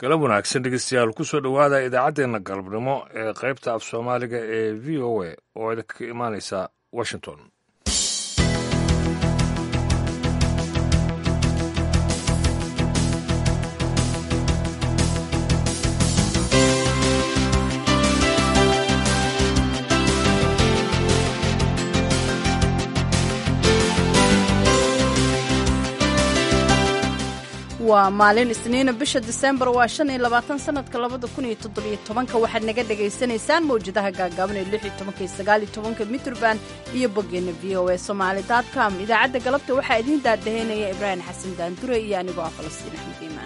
galab wanaagsan dhegeystayaal kusoo dhowaada idaacaddeenna galabnimo ee qaybta af soomaaliga ee v o a oo idinka imaanaysa washington waa maalin isniina bisha disembar waa shan iyo labaatan sanadka labada kun iyo toddobiyo tobanka waxaad naga dhagaysanaysaan mawjadaha gaagaaban ee lix iyo tobanka iyo sagaal iyo tobanka mitrband iyo boggeena v o a somaali dot com idaacadda galabta waxaa idiin daadaheynaya ibraahim xasan daandure iyo anigoo ah falastiin axmed iimaan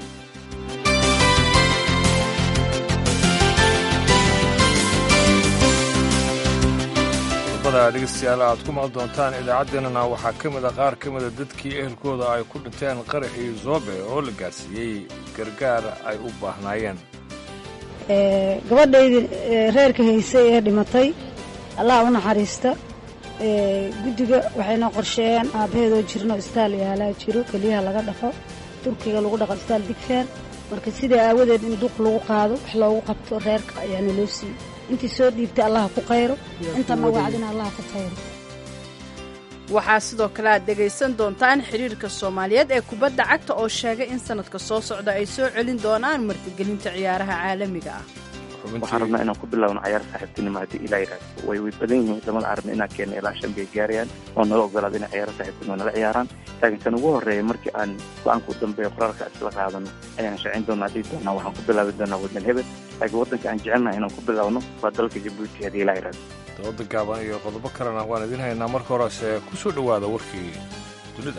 qodobada dhegeystayaal aad ku maqli doontaan idaacaddeenana waxaa ka mid a qaar ka mida dadkii ehelkooda ay ku dhinteen qaraxii zoobe oo la gaarsiiyey gargaar ay u baahnaayeen gabadhaydii reerka haysay ee dhimatay allah u naxariista guddiga waxayna qorsheeyeen aabbaheedoo jirno istaal yaalaa jiro keliyaha laga dhaqo turkiga lagu dhaqo istaal digfeer marka sidaa aawadeed in duq lagu qaado wax loogu qabto reerka ayaana loo siiyey intii soo dhiibtay allaha ku qayro intana wacdina allaha ku qayro waxaa sidoo kale aad dhegaysan doontaan xidhiirka soomaaliyeed ee kubadda cagta oo sheegay in sanadka soo socda ay soo celin doonaan martigelinta ciyaaraha caalamiga ah waxaan rabnaa inaan ku bilaawno cayaar saaxiibtinimo haddii ilaa yidhaahdo way way badan yihiin wadamada arabna inaan keena ilaa shan bay gaarayaan oo nala ogolaada inay ciyaaro saaxiibtinimo nala ciyaaraan laakiin kan ugu horreeya markii aan go-aanka u dambeeya qoraalka isla qaadano ayaan shaacin doonaa dhihi doonaa waxaan ku bilaabi doonaa waddan hebel laakiin waddanka aan jecelnaha inaan ku bilaawno waa dalka jabuuti haddii ilaa yidhaahdo dabada gaaban iyo qodobo kalena waan idiin haynaa marka horese ku soo dhowaada warkii dunida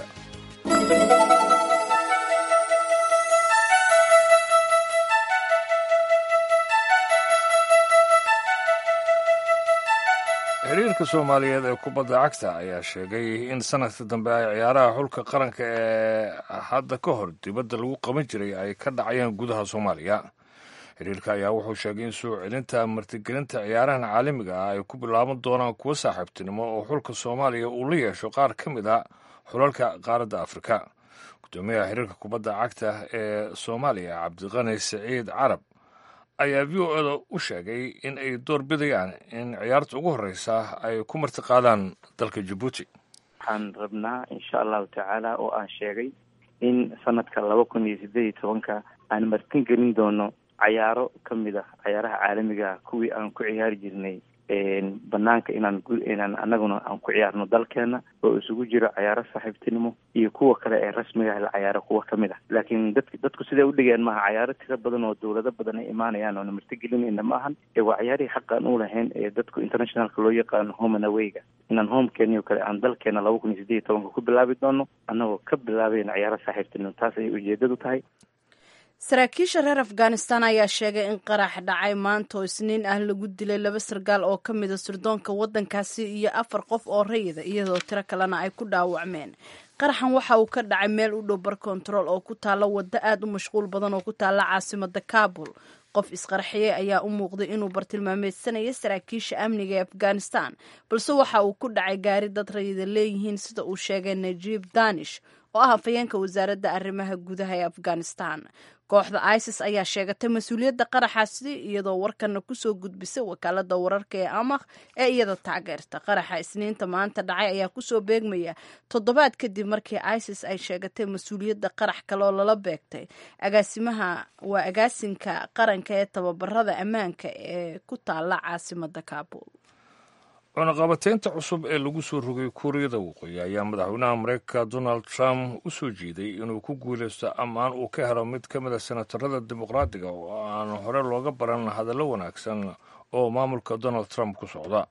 xiriirka soomaaliyeed ee kubadda cagta ayaa sheegay in sanadka dambe ay ciyaaraha xulka qaranka ee hadda ka hor dibadda lagu qaban jiray ay ka dhacayeen gudaha soomaaliya xiriirka ayaa wuxuu sheegay in soo celinta martigelinta ciyaarahan caalamiga ah ay ku bilaaban doonaan kuwo saaxiibtinimo oo xulka soomaaliya uu la yeesho qaar ka mid a xulalka qaaradda afrika gudoomiyaha xiriirka kubadda cagta ee soomaaliya cabdiqani siciid carab ayaa v o eda u sheegay in ay door bidayaan in ciyaarta ugu horreysa ay ku martiqaadaan dalka jabuuti waxaan rabnaa insha allahu tacaala oo aan sheegay in sanadka laba kun iyo siddeed iyo tobanka aan martin gelin doono cayaaro ka mid ah cayaaraha caalamiga kuwii aan ku ciyaari jirnay banaanka inaan inaan anaguna aan ku ciyaarno dalkeena oo isugu jiro cayaaro saaxiibtinimo iyo kuwa kale ee rasmiga la cayaaro kuwa ka mid ah laakiin dadk dadku siday u dhigeen maaha cayaaro tiro badan oo dowlado badan ay imaanayaan oona martigelinayna ma ahan ee waa cayaarihii xaqaan u lahayn ee dadku internationalka loo yaqaano home and awayga inaan homekeeni o kale aan dalkeena laba kun iyo siddeed iyo tobanka ku bilaabi doono annagoo ka bilaabayna cayaaro saaxiibtinimo taas ayay ujeedadu tahay saraakiisha reer afghanistan ayaa sheegay in qarax dhacay maanta oo isniin ah lagu dilay laba sargaal oo ka mida sirdoonka waddankaasi iyo afar qof oo rayida iyadoo tiro kalena ay ku dhaawacmeen qaraxan waxa uu ka dhacay meel u dhow bar kontarool oo ku taalla waddo aad u mashquul badan oo ku taalla caasimada kaabul qof isqarxiyey ayaa u muuqday inuu bartilmaameedsanaya saraakiisha amniga ee afghanistan balse waxa uu ku dhacay gaari dad rayida leeyihiin sida uu sheegay najiib danish oo ah hafayeenka wasaaradda arrimaha gudaha ee afghanistan kooxda isis ayaa sheegatay mas-uuliyadda qaraxaasi iyadoo warkana kusoo gudbisay wakaalada wararka ee amakh ee iyada taageerta qaraxa isniinta maanta dhacay ayaa kusoo beegmaya toddobaad kadib markii isis ay sheegatay mas-uuliyadda qarax kaleoo lala beegtay agaasimaha waa agaasinka qaranka ee tababarada ammaanka ee ku taala caasimada kaabul cunaqabateynta cusub ee lagu soo rogay kuuriyada waqooyi ayaa madaxweynaha mareykanka donald trump u soo jiiday inuu ku guulaysto ammaan uu ka helo mid ka mid a senatarada dimuqraadiga oo aan hore looga baran hadallo wanaagsan oo maamulka donald trump ku socda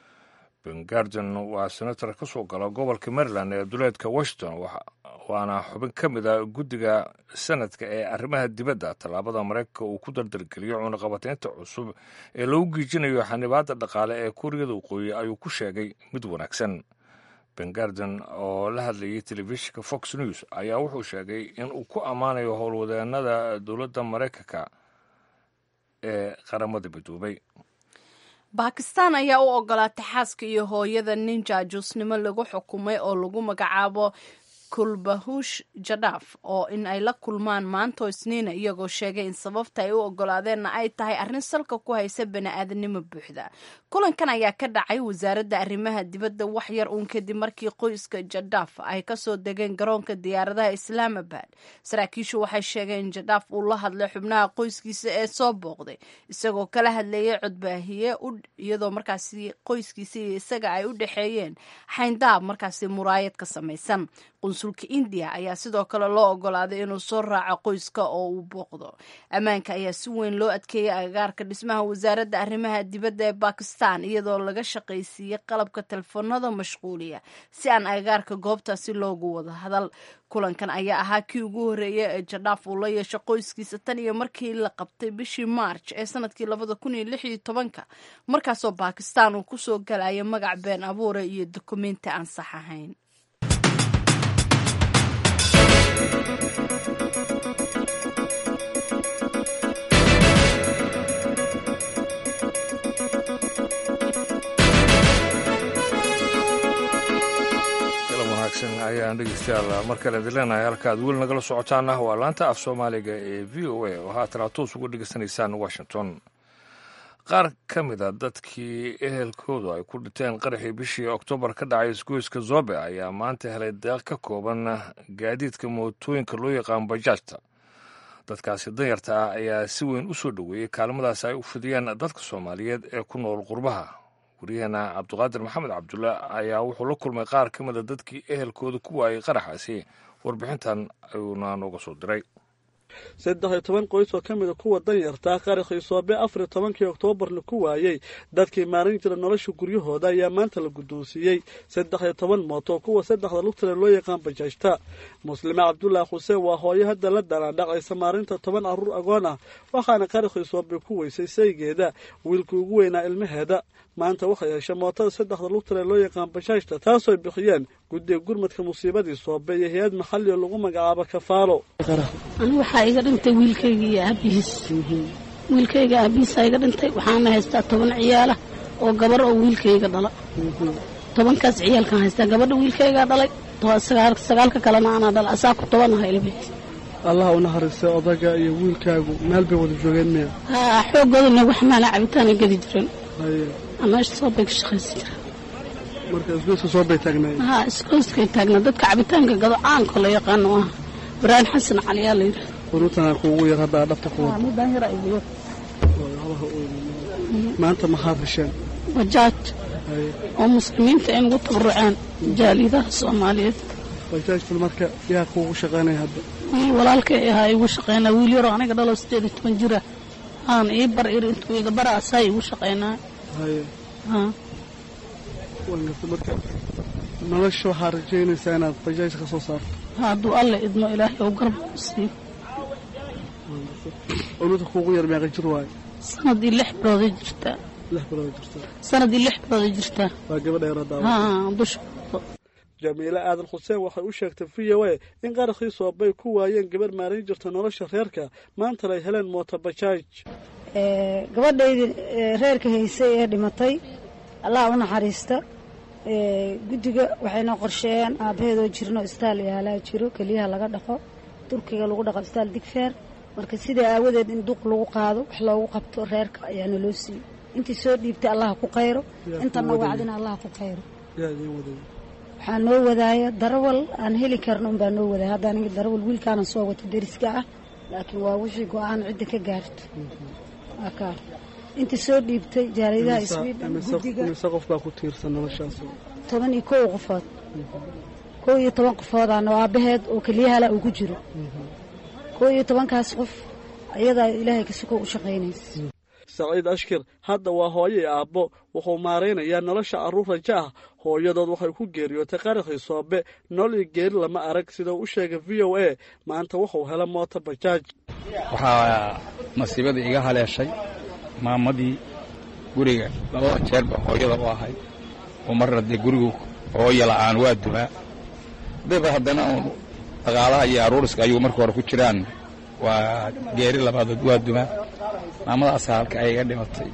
ben garden waa senatar ka soo gala gobolka maryland ee duleedka washington waana xubin ka mid a guddiga sanadka ee arrimaha dibadda tallaabada maraykanka uu ku dardargeliyo cunaqabateynta cusub ee lagu giijinayo xanibaadda dhaqaale ee kuuriyada waqooyi ayuu ku sheegay mid wanaagsan ben garden oo la hadlayay telefishinka fox news ayaa wuxuu sheegay in uu ku ammaanayo howlwadeenada dowladda maraykanka ee qaramada midoobay bakistan ayaa u ogolaatay xaaska iyo hooyada nin jaajuusnimo lagu xukumay oo lagu magacaabo kulbahush jadhaaf oo in ay la kulmaan maanto isniina iyagoo sheegay in sababta ay u ogolaadeenna ay tahay arrin salka ku haysa bani-aadanimo buuxda kulankan ayaa ka dhacay wasaaradda arrimaha dibadda wax yar uun kadib markii qoyska jadhaaf ay kasoo degeen garoonka diyaaradaha islaamabad saraakiishu waxay sheegeen in jadhaaf uu la hadlay xubnaha qoyskiisa ee soo booqday isagoo kala hadleeyay codbaahiye iyadoo markaasi qoyskiisa iyo isaga ay u dhexeeyeen xayndaab markaasi muraayad ka samaysan qunsulka indiya ayaa sidoo kale loo ogolaaday inuu soo raaco qoyska oo uu booqdo ammaanka ayaa si weyn loo adkeeyay agagaarka dhismaha wasaaradda arrimaha dibadda ee bakistan iyadoo laga shaqaysiiyey qalabka telefoonada mashquuliya si aan agagaarka goobtaasi loogu wada hadal kulankan ayaa ahaa kii ugu horreeyay ee jadhaaf uu la yeesho qoyskiisa tan iyo markii la qabtay bishii maarj ee sanadkii labada kun iyo lix iyo tobanka markaasoo bakistan uu kusoo galaya magac been abuura iyo dukumenti aan sax ahayn ayaan dhegeystayaal mar kale idin leenahay halka aad weli nagala socotaana waa laanta af soomaaliga ee v o a oo haatan toos uga dhegeysanaysaan washington qaar ka mid a dadkii ehelkoodu ay ku dhinteen qaraxii bishii oktoobar ka dhacay isgoyska zobe ayaa maanta helay deeq ka kooban gaadiidka mootooyinka loo yaqaan bajaajta dadkaasi danyarta ah ayaa si weyn u soo dhoweeyey kaalmadaas ay u fidiyeen dadka soomaaliyeed ee ku nool qurbaha waryaheena cabdiqaadir maxamed cabdulla ayaa wuxuu la kulmay qaar ka mida dadkii ehelkooda ku waayay qaraxaasi warbixintan ayuuna nooga soo diray saddex iyo toban qoys oo ka mida kuwa danyartaa qaraxii soobe afar iyo tobankii oktoobarna ku waayey dadkii maalin jira nolosha guryahooda ayaa maanta la guddoonsiiyey saddex iyo toban mooto kuwa saddexda lugtale loo yaqaan bajaajta muslime cabdulaahi xuseen waa hooyo hadda la dalaadhacaysa maalinta toban carruur agoon ah waxaana qaraxii soobe ku weysay saygeeda wiilkii ugu weynaa ilmaheeda maanta waxay heshay mootada saddexda lugtale loo yaqaan bajaajta taasooy bixiyeen guddiga gurmadka musiibadii soobe iyo hay-ad maxali oo lagu magacaabo kafaalo waxaa iga dhintay wiilkayga iyo aabihiis wiilkayga aabihiisaa iga dhintay waxaana haystaa toban ciyaala oo gabar oo wiilkayga dhala tobankaas ciyaalkaan haystaa gabadha wiilkaygaa dhalay sagaalka kalena anaa dhala asaa ku tobanaha ilmeed allah u naxariistay odaga iyo wiilkaagu meel bay wada joogeen miya haa xoogoodana wax maala cabitaana gedi jiren meesha soobay ka shaqaysan jira marka isgoyska soobay taagnaay haa isgoyskay taagnaa dadka cabitaanka gado caanko la yaqaano ah ibraahim xasan cali yaa la yidhaha quruutanaa kuugu yar hadda dhabta ku wada midaan yar aygu yar maanta maxaad hesheen bajaaj oo muslimiinta ay nagu tabaruceen jaaliyadaha soomaaliyeed bajaajtan marka yaa kuugu shaqaynaya hadda wiil walaalkay ahaa igu shaqaynaa wiil yaroo aniga dhalo sideed iyo toban jira aan ii bar ir intuu iga bara asaa igu shaqaynaa haye haa wangarta marka nolosha waxaa rajaynaysaa inaad bajaaj ka soo saarto hadduu alle idmo ilaahay ou garab u siiyo owlada kuugu yar meeqa jir waayo sanadii lix bilooday jirtaa lix bilood jirta sanadii lix bilooday jirtaa waa gabadha yara daawa haa dusha jamiile aadan xuseen waxay u sheegtay v o a in qaraxii soobay ku waayeen gabarh maalin jirta nolosha reerka maantana ay heleen mooto bajaaj gabadhaydii reerka haysay ee dhimatay allah u naxariista guddiga waxayna qorsheeyeen aabbaheedoo jirno istaal yaalaa jiro keliyaha laga dhaqo turkiga lagu dhaqo istaal digfeer marka sidaa aawadeed in duq lagu qaado wax loogu qabto reerka ayaana loo siiyey intii soo dhiibtay allah ku qayro intana wacdina allah ku qayro waxaa noo wadaaya darawal aan heli karno unbaa noo wadaaya hadda aniga darawal wiilkaana soo wata deriska ah laakiin waa wixii go-aan cidda ka gaarto waa kaa intii soo dhiibtay jaaliyadaha sweden guddiga mise qof baa ku tiirsan noloshaas toban iyo kow qofood kow iyo toban qofoodaana oo aabbaheed oo keliyahala uu ku jiro kow iyo tobankaas qof ayadaa ilaahay kasukoo u shaqaynaysa saciid ashkir hadda waa hooyo iyo aabbo wuxuu maaraynayaa nolosha carruur raja ah hooyadood waxay ku geeriyootay qaraxii soobe nool iyo geeri lama arag sida uu u sheegay v o a maanta wuxuu hela mooto bajaaj waxaa masiibadii iga haleeshay maamadii guriga labada jeerba hooyada u ahayd oo marna dee gurigu hooya la'aan waa dumaa daba haddana uun dhaqaalaha iyo aruuriska ayuu marka hore ku jiraan waa geeri labaadood waa dumaa maamadaasa halka ay iga dhimatay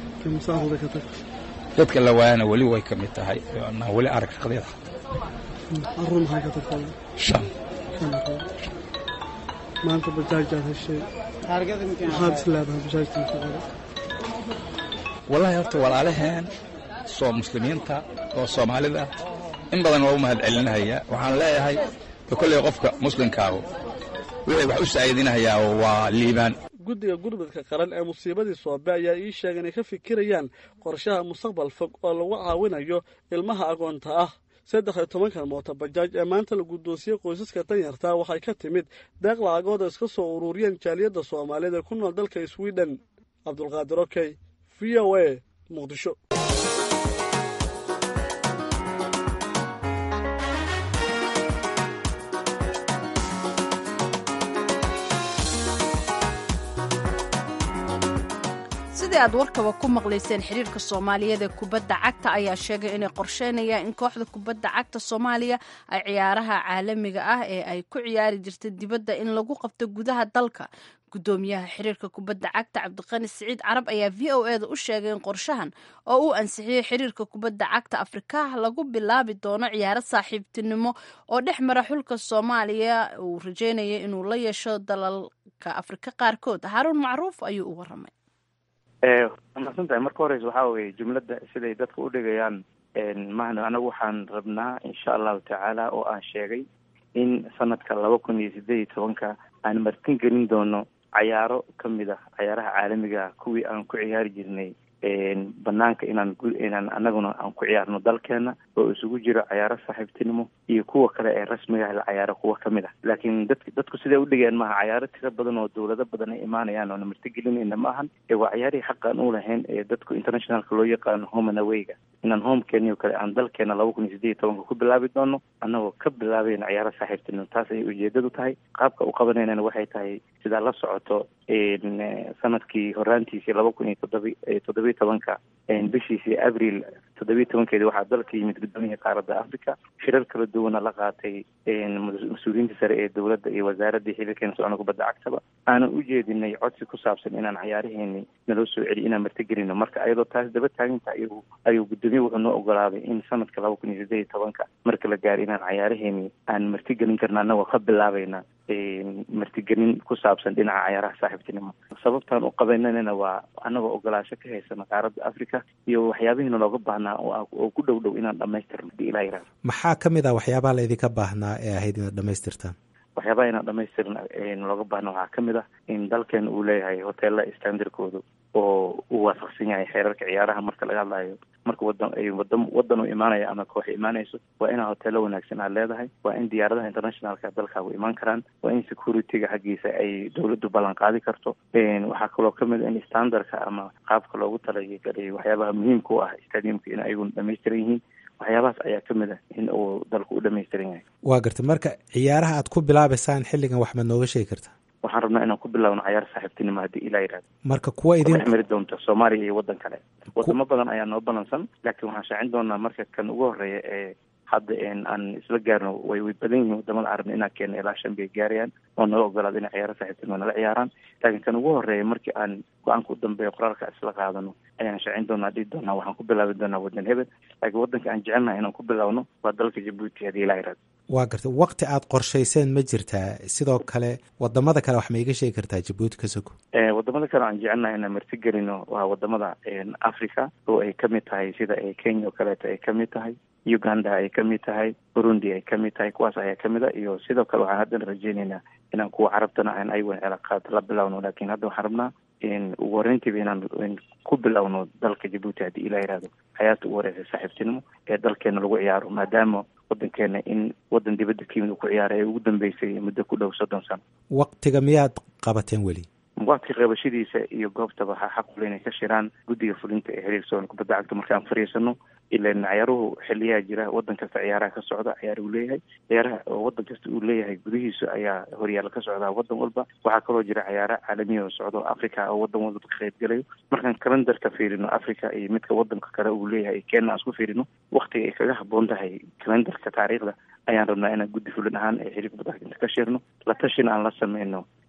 dadka la waayana weli way ka mid tahay na weli arag shaqdeeda caruur maxaa ka tagtay shan shan caruur maanta bajaajaad heshay maxaad is leedahay bajaajtan ku qoray wallaahi horta walaalaheen soo muslimiinta oo soomaalida in badan waa u mahad celinahaya waxaan leeyahay kolley qofka muslimkaahu wixii wax u saa'idinahayaa waa liibaan guddiga gurmudka qaran ee musiibadii soobe ayaa ii sheegay inay ka fikirayaan qorshaha mustaqbal fog oo lagu caawinayo ilmaha agoonta ah saddex iyo tobankan mooto bajaaj ee maanta la guddoonsiyey qoysaska danyartaa waxay ka timid deeq lacagood oo iska soo ururiyeen jaaliyadda soomaaliyeed ee ku nool dalka sweden cabdulqaadir okey v o a muqdisho sidii aad warkaba ku maqlayseen xiriirka soomaaliyeed ee kubadda cagta ayaa sheegay inay qorsheynayaan in kooxda kubadda cagta soomaaliya ay ciyaaraha caalamiga ah ee ay ku ciyaari jirtay dibadda in lagu qabto gudaha dalka gudoomiyaha xiriirka kubadda cagta cabdiqani siciid carab ayaa v o eda u sheegay in qorshahan oo uu ansixiyey xiriirka kubadda cagta afrika lagu bilaabi doono ciyaaro saaxiibtinimo oo dhex mara xulka soomaaliya uu rajeynayay inuu la yeesho dalalka afrika qaarkood haruun macruuf ayuu u waramay masan tahay marka horeysa waxaa weye jumladda siday dadka u dhigayaan mahna anagu waxaan rabnaa insha allahu tacaala oo aan sheegay in sanadka laba kun iyo sideed iyo tobanka aan martin gelin doono cayaaro kamid ah cayaaraha caalamiga ah kuwii aan ku ciyaari jirnay banaanka inaan inaan anaguna aan ku ciyaarno dalkeena oo isugu jiro cayaaro saaxiibtinimo iyo kuwa kale ee rasmiga ah la cayaaro kuwa kamid ah laakiin dadk dadku siday udhigeen maaha cayaaro tiro badan oo dawlado badan ay imaanayaan oona martigelinayna ma ahan ee waa cayaarihii xaqaan u lahayn ee dadku internationalka loo yaqaano home and awayga inaan homekeeni o kale aan dalkeena laba kun iyo sideed iyo tobanka ku bilaabi doono annagoo ka bilaabayna cayaaro saaxiibtinimo taas ayay ujeedadu tahay qaabka u qabanaynana waxay tahay sidaa la socoto sanadkii horaantiisii laba kun iyo toddobi toddobiyo tobanka bishiisii abril toddobiyo tobankeedi waxaa dalka yimid gudoomiyihii qaaradda africa shirar kala duwana la qaatay mas-uuliyiinta sare ee dowladda iyo wasaaradii xiriirkeena socona kubadda cagtaba aanan u jeedinay codsi ku saabsan inaan cayaaraheeni naloo soo celiyo inaan martigelino marka ayadoo taas daba taaginta ayuu ayuu gudoomiye wuxuu noo ogolaaday in sanadka laba kun iyo sideed iyo tobanka marka la gaaro inaan cayaaraheeni aan martigelin karna anagoo ka bilaabayna martigelin ku saabsan dhinaca cayaaraha saaxiibtinimo sababtaan u qabananana waa anagoo ogolaasho ka haysana qaaradda africa iyo waxyaabihiina looga baahnaa oo ku dhow dhow inaan dhamaystirno hadii ilaa yirahdo maxaa ka mid ah waxyaabaha la idinka baahnaa ee ahayd inaad dhamaystirtaan waxyaabaha inaan dhamaystirna looga baahna waxaa kamid ah in dalkeena uu leeyahay hoteela standardkooda oo uu waafaqsan yahay xeerarka ciyaaraha marka laga hadlayo marka wadan ay wadan wadan u imaanaya ama koox imaanayso waa inaa hoteelo wanaagsan aad leedahay waa in diyaaradaha internationalka dalkaagu imaan karaan waa in securityga xaggiisa ay dawladdu ballan qaadi karto waxaa kaloo kamid a in standardka ama qaabka loogu talagalay waxyaabaha muhiimka u ah stadiumka in ayaguna dhamaystiran yihiin waxyaabahaas ayaa kamid ah in uu dalku u dhamaystiran yahay waa gartay marka ciyaaraha aad ku bilaabaysaan xilligan wax maad nooga sheegi kartaa waxaan rabnaa inaan ku bilaawno cayaar saaxiibtinimo haddii ilaa yirahdo marka kuwa idin dhex mari doonto soomaaliya iyo waddan kale wadamo badan ayaa noo balansan laakiin waxaan shaacin doonaa marka kan ugu horeeya ee hadda aan isla gaarno way way badan yihiin wadamada carabna inaan keeno ilaa shan bay gaarayaan oo nala ogolaado inay ciyaaro saaxiibtinimo nala ciyaaraan laakiin kan ugu horeeya markii aan go-aanka u dambeeyo qoraalka isla qaadano ayaan shaacin doonaa dhihi doonaa waxaan ku bilaabi doonaa wadan hebel laakiin wadanka aan jecelnahay inaan ku bilaawno waa dalka jabuuti haddii ilaa yirahdo waa gartay wakti aad qorshayseen ma jirtaa sidoo kale wadamada kale wax ma iga sheegi kartaa jabuuti ka soko wadamada kale aan jecelnahay inaan martigelino waa wadamada africa oo ay kamid tahay sida kenya oo kaleeto ay kamid tahay uganda ay kamid tahay burundi ay kamid tahay kuwaas ayaa kamid a iyo sidoo kale waxaan haddana rajeyneynaa inaan kuwa carabtana aan ayaguna cilaaqaad la bilawno laakiin hadda waxaan rabnaa ugu horeyntiiba inaan ku bilowno dalka jabuuti haddii ilaa yihahdo xayaata ugu horeysa saaxiibtinimo ee dalkeena lagu ciyaaro maadaama wadankeena in wadan dibadda ka yimid uu ku ciyaaray ee ugu dambeysay muddo ku dhow soddon sano waktiga miyaad qabateen weli waqti qabashadiisa iyo goobtaba waxaa xaq ule inay ka shiraan guddiga fulinta ee xiriir soon kubadda cagta markaan fariisano ilan ciyaaruhu xiliyaa jira wadan kasta ciyaaraha ka socda ciyaar uu leeyahay ciyaaraha oo wadan kasta uu leeyahay gudihiisa ayaa horyaala ka socdaa wadan walba waxaa kaloo jira ciyaara caalamiya oo socda oo africa oo wadan walba ka qayb galayo markaan kalendarka fiirino africa iyo midka wadanka kale uu leeyahay kenya aan isku fiirino waktiga ay kaga haboon tahay kalendarka taariikhda ayaan rabnaa inaan guddi fulin ahaan ee xiriir kubadda cagta ka shirno la tashina aan la sameyno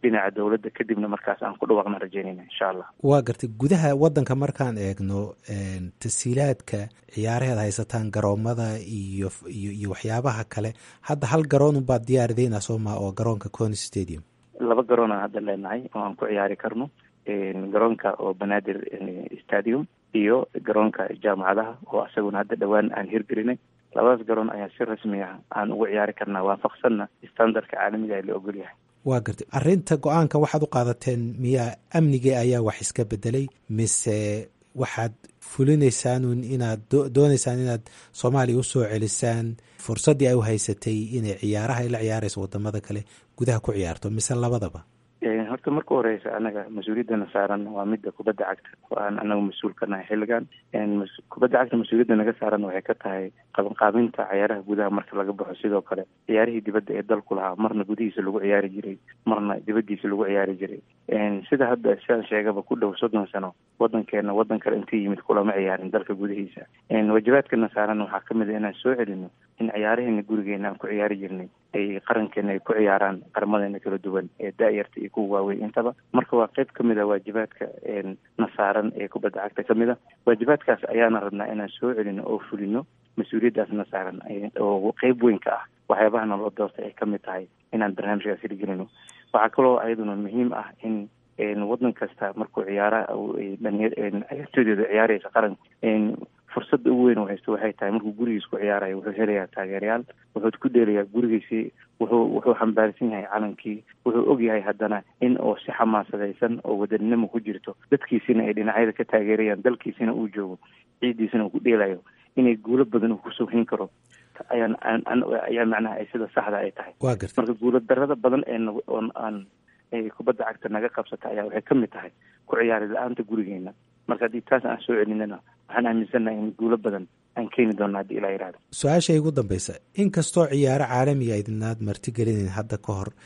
dhinaca dowladda kadibna markaas aan ku dhawaaqna rajeynayna insha allah waa gartay gudaha waddanka markaan eegno tasiilaadka ciyaaraheed haysataan garoomada iyo iyo iyo waxyaabaha kale hadda hal garoon unbaad diyaarideynaa soo maa oo garoonka cony stadium laba garoon aan hadda leenahay oo aan ku ciyaari karno garoonka oo banaadir stadium iyo garoonka jaamacadaha oo isaguna hadda dhowaan aan hirgelinay labadaas garoon ayaa si rasmi ah aan ugu ciyaari karnaa waafaqsanna standardka caalamiga la ogol yahay waa gartay arrinta go-aanka waxaad u qaadateen miyaa amnigii ayaa wax iska bedelay mise waxaad fulinaysaanun inaad doonaysaan inaad soomaaliya usoo celisaan fursaddii ay u haysatay inay ciyaaraha ay la ciyaarayso wadamada kale gudaha ku ciyaarto mise labadaba horta marka horeysa anaga mas-uuliyaddana saaran waa midda kubadda cagta oo aan anagu mas-uul ka nahay xilligan kubadda cagta mas-uuliyadda naga saaran waxay ka tahay qabanqaabinta ciyaaraha gudaha marka laga baxo sidoo kale ciyaarihii dibadda ee dalku lahaa marna gudihiisa lagu ciyaari jiray marna dibaddiisa lagu ciyaari jiray sida hadda sidaan sheegaba ku dhow soddon sano wadankeena wadan kale intii yimid kulama ciyaarin dalka gudihiisa waajibaadkana saaran waxaa kamid a inaan soo celino in ciyaaraheena gurigeena aan ku ciyaari jirnay ay qarankeena ay ku ciyaaraan qaramadeena kala duwan ee da-yarta iyo kuwa waaweyn intaba marka waa qeyb kamid a waajibaadka na saaran ee kubadda cagta kamid a waajibaadkaas ayaana rabnaa inaan soo celino oo fulino mas-uuliyaddaasna saaran oo qeyb weyn ka ah waxyaabaha naloo doorta ay kamid tahay inaan barnaamijkaas hirgelino waxaa kaloo ayaduna muhiim ah in wadan kasta markuu ciyaara ciyaartooydeeda ciyaaraysa qaranka fursadda ugu weyn oo haysto waxay tahay markuu gurigiis ku ciyaarayo wuxuu helayaa taageerayaal wuxuu ku dheelayaa gurigiisii wuxuu wuxuu xambaarsan yahay calankii wuxuu og yahay haddana in oo si xamaasadaysan oo wadaninimo ku jirto dadkiisina ay dhinacyada ka taageerayaan dalkiisina uu joogo ciiddiisina uu ku dheelayo inay guulo badan uu kusoo hin karo ayaan ayaa macnaha ay sida saxda ay tahay marka guulo darada badan ee oon aan kubadda cagta naga qabsata ayaa waxay kamid tahay ku ciyaari la-aanta gurigeena marka haddii taas aan soo celinana waxaan aaminsannahay in guulo badan aan keeni doona haddii ilaa yihahdo su-aasha igu dambeysa inkastoo ciyaaro caalamiga idinaad martigelinayn hadda ka hor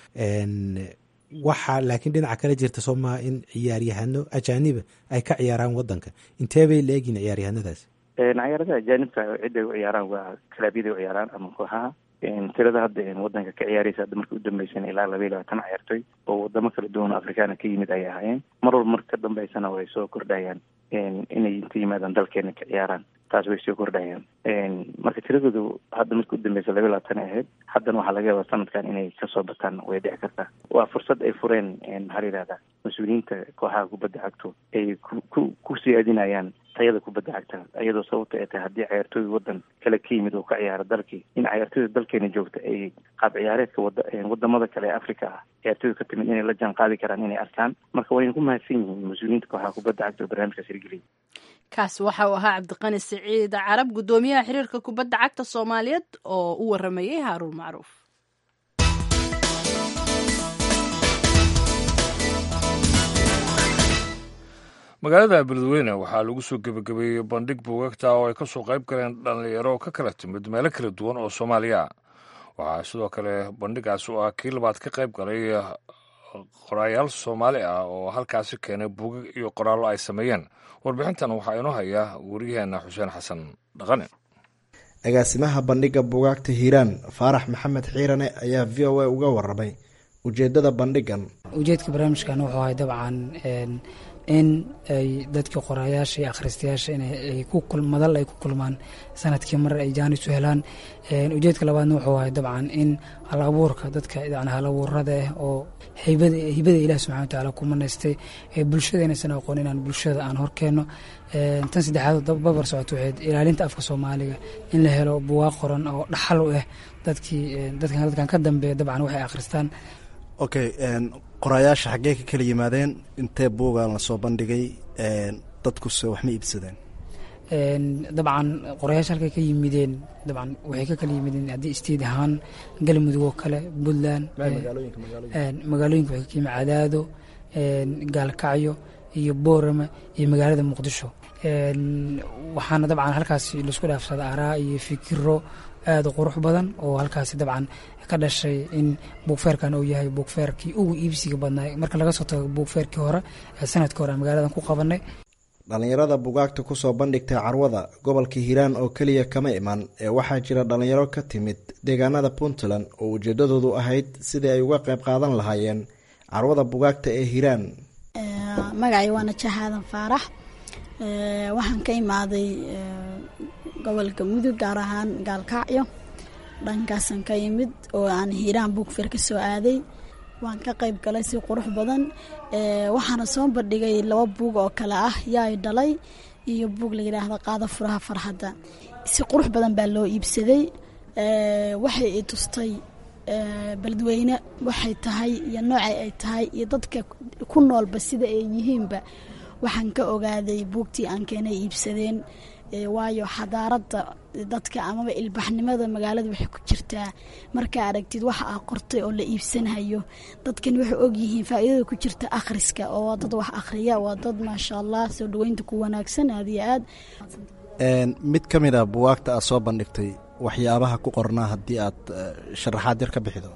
waxaa laakiin dhinaca kale jirta soo maha in ciyaaryahano ajaaniba ay ka ciyaaraan wadanka intee bay la egyihin ciyaaryahanadaasi ciyaaradaha ajaanibka cidday u ciyaaraan waa kalaabyada u ciyaaraan ama kooxaha tirada hadda wadanka ka ciyaaraysa hadda markii u dambeysana ilaa laba iyo labaatan ciyaartoy oo wadamo kala duwan oo afrikaana ka yimid ayay ahaayeen mar walba marka ka dambeysana way soo kordhayaan inay inta yimaadaan dalkeena ka ciyaaraan taas way soo kordhayaan marka tiradoodu hadda markii u dambeysa laba iyo labaatan ay ahayd haddana waxaa laga yaabaa sanadkan inay kasoo bataan way dhici kartaa waa fursad ay fureen maxaa la yihahdaa mas-uuliyiinta kooxaha kubadda cagto ay ku ku siyaadinayaan tayada kubadda cagta iyadoo sababta ay tahay haddii ciyaartooy wadan kale ka yimid oo ka ciyaara dalkii in ciyaartooyda dalkeena joogta ay qaab ciyaareedka wada wadamada kale ee africa ah ciyaartooyda ka timid inay la jaan qaadi karaan inay arkaan marka wayna ku mahadsan yihiin mas-uuliyiinta kooxaha kubadda cagta oo barnaamijkaas hirgeliyay kaasi waxa uu ahaa cabdiqani siciid carab guddoomiyaha xiriirka kubadda cagta soomaaliyeed oo u waramayay haaruun macruuf magaalada beledweyne waxaa lagu soo gebagabeeyey bandhig buugagta oo ay ka soo qayb galeen dhallinyaro ka kala timid meelo kala duwan oo soomaaliya waxaa sidoo kale bandhigaas oo ah kii labaad ka qayb galay qoraayaal soomaali ah oo halkaasi keenay buugag iyo qoraallo ay sameeyeen warbixintan waxaa inoo haya wariyaheenna xuseen xasan dhaqane agaasimaha bandhigga buugaagta hiiraan faarax maxamed xiirane ayaa v o a uga waramay ujeedada bandhigan ujeedka barnaamijkan wuxuu ahay dabcan in ay dadkii qoraayaasha iyo akhristayaasha inay madal ay ku kulmaan sanadkii mar ay jaanis u helaan ujeedka labaadna wuxuu ahay dabcan in hal abuurka dadka yani hal abuurada ah oo hibada ilaah subxana watacaala ku manaystay bulshada inaysan aqoon inaan bulshada aan horkeenno tan saddexaad babar socoto waxayd ilaalinta afka soomaaliga in la helo buwaaq qoran oo dhaxal u ah dadkii dadkan ka dambeeya dabcan waxay akhristaan okay qoraayaasha xaggee ka kala yimaadeen intee buugaan lasoo bandhigay dadkuse wax ma iibsadeen dabcan qorayaasha halkay ka yimideen dabcan waxay ka kala yimideen haddii isteed ahaan galmudug oo kale puntland magaalooyinka waxay ka yimid cadaado gaalkacyo iyo boorama iyo magaalada muqdisho waxaana dabcan halkaasi laisku dhaafsada araa iyo fikiro aada u qurux badan oo halkaasi dabcan ka dhashay in buugfeerkan uu yahay buugfeerkii ugu iibsiga badnaa marka laga soo tago buugfeerkii hore ee sanadkii hore magaaladan ku qabanay dhallinyarada bugaagta kusoo bandhigtay carwada gobolka hiiraan oo keliya kama iman ee waxaa jira dhallinyaro ka timid deegaanada puntland oo ujeedadoodu ahayd sidii ay uga qayb qaadan lahaayeen carwada bugaagta ee hiiraan magacay waana jahaadan faarax waxaan ka imaaday gobolka mudug gaar ahaan gaalkacyo dhankaasan ka yimid oo aan hiiraan buugfeer ka soo aaday waan ka qayb galay si qurux badan waxaana soo bandhigay laba buug oo kale ah yaay dhalay iyo buug la yidhaahdo qaada furaha farxadda si qurux badan baa loo iibsaday waxay i tustay beledweyne waxay tahay iyo noocay ay tahay iyo dadka ku noolba sida ay yihiinba waxaan ka ogaaday buugtii aan keenay iibsadeen waayo xadaaradda dadka amaba ilbaxnimada magaalada waxay ku jirtaa markaa aragtid waxa aa qortay oo la iibsanhayo dadkan waxay ogyihiin faa'iidada ku jirta akhriska oo waa dad wax akhriya waa dad maasha allah soo dhaweynta ku wanaagsan aad iyo aad mid ka mid a buwaagta aad soo bandhigtay waxyaabaha ku qornaa haddii aad sharaxaad yar ka bixido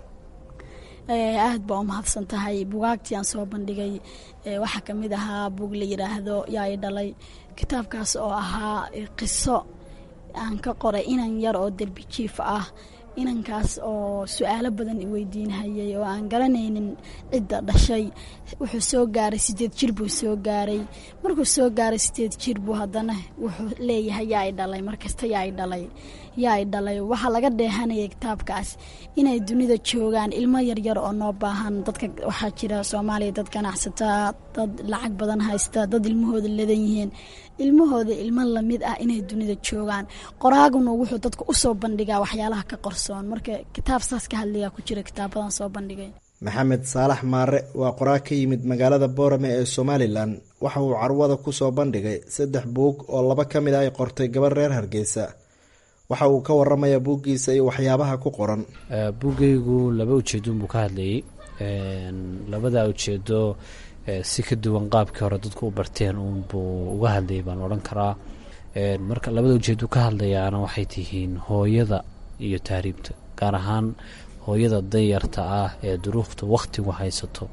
aad baa u mahadsan tahay bugaagtii aan soo bandhigay waxaa ka mid ahaa buug la yidhaahdo yaa i dhalay kitaabkaas oo ahaa qiso aan ka qoray inan yar oo derbi jiif ah inankaas oo su-aalo badan i weydiinhayay oo aan garanaynin cidda dhashay wuxuu soo gaaray sideed jir buu soo gaaray markuu soo gaaray sideed jir buu haddana wuxuu leeyahay yaa i dhalay markasta yaa i dhalay yaa i dhalay waxaa laga dheehanayay kitaabkaas inay dunida joogaan ilmo yaryar oo noo baahan dadka waxaa jira soomaaliya dad ganacsataa dad lacag badan haysta dad ilmahooda ladan yihiin ilmahooda ilmo lamid ah inay dunida joogaan qoraaguna wuxuu dadka usoo bandhigaa waxyaalaha ka qorsoon marka kitaab saas ka hadlayaa ku jira kitaabadan soo bandhigay maxamed saalax maare waa qoraag ka yimid magaalada boorame ee somalilan waxa uu carwada kusoo bandhigay saddex buug oo laba ka mid ah ay qortay gabar reer hargeysa waxa uu ka waramayaa buuggiisa iyo waxyaabaha ku qoran buuggaygu laba ujeedoon buu ka hadlayay labada ujeedo si ka duwan qaabkii hore dadku u barteen uunbuu uga hadlayay baan odhan karaa marka labada ujeedo ka hadlayaana waxay tihiin hooyada iyo tahriibta gaar ahaan hooyada danyarta ah ee duruufta wakhtigu haysato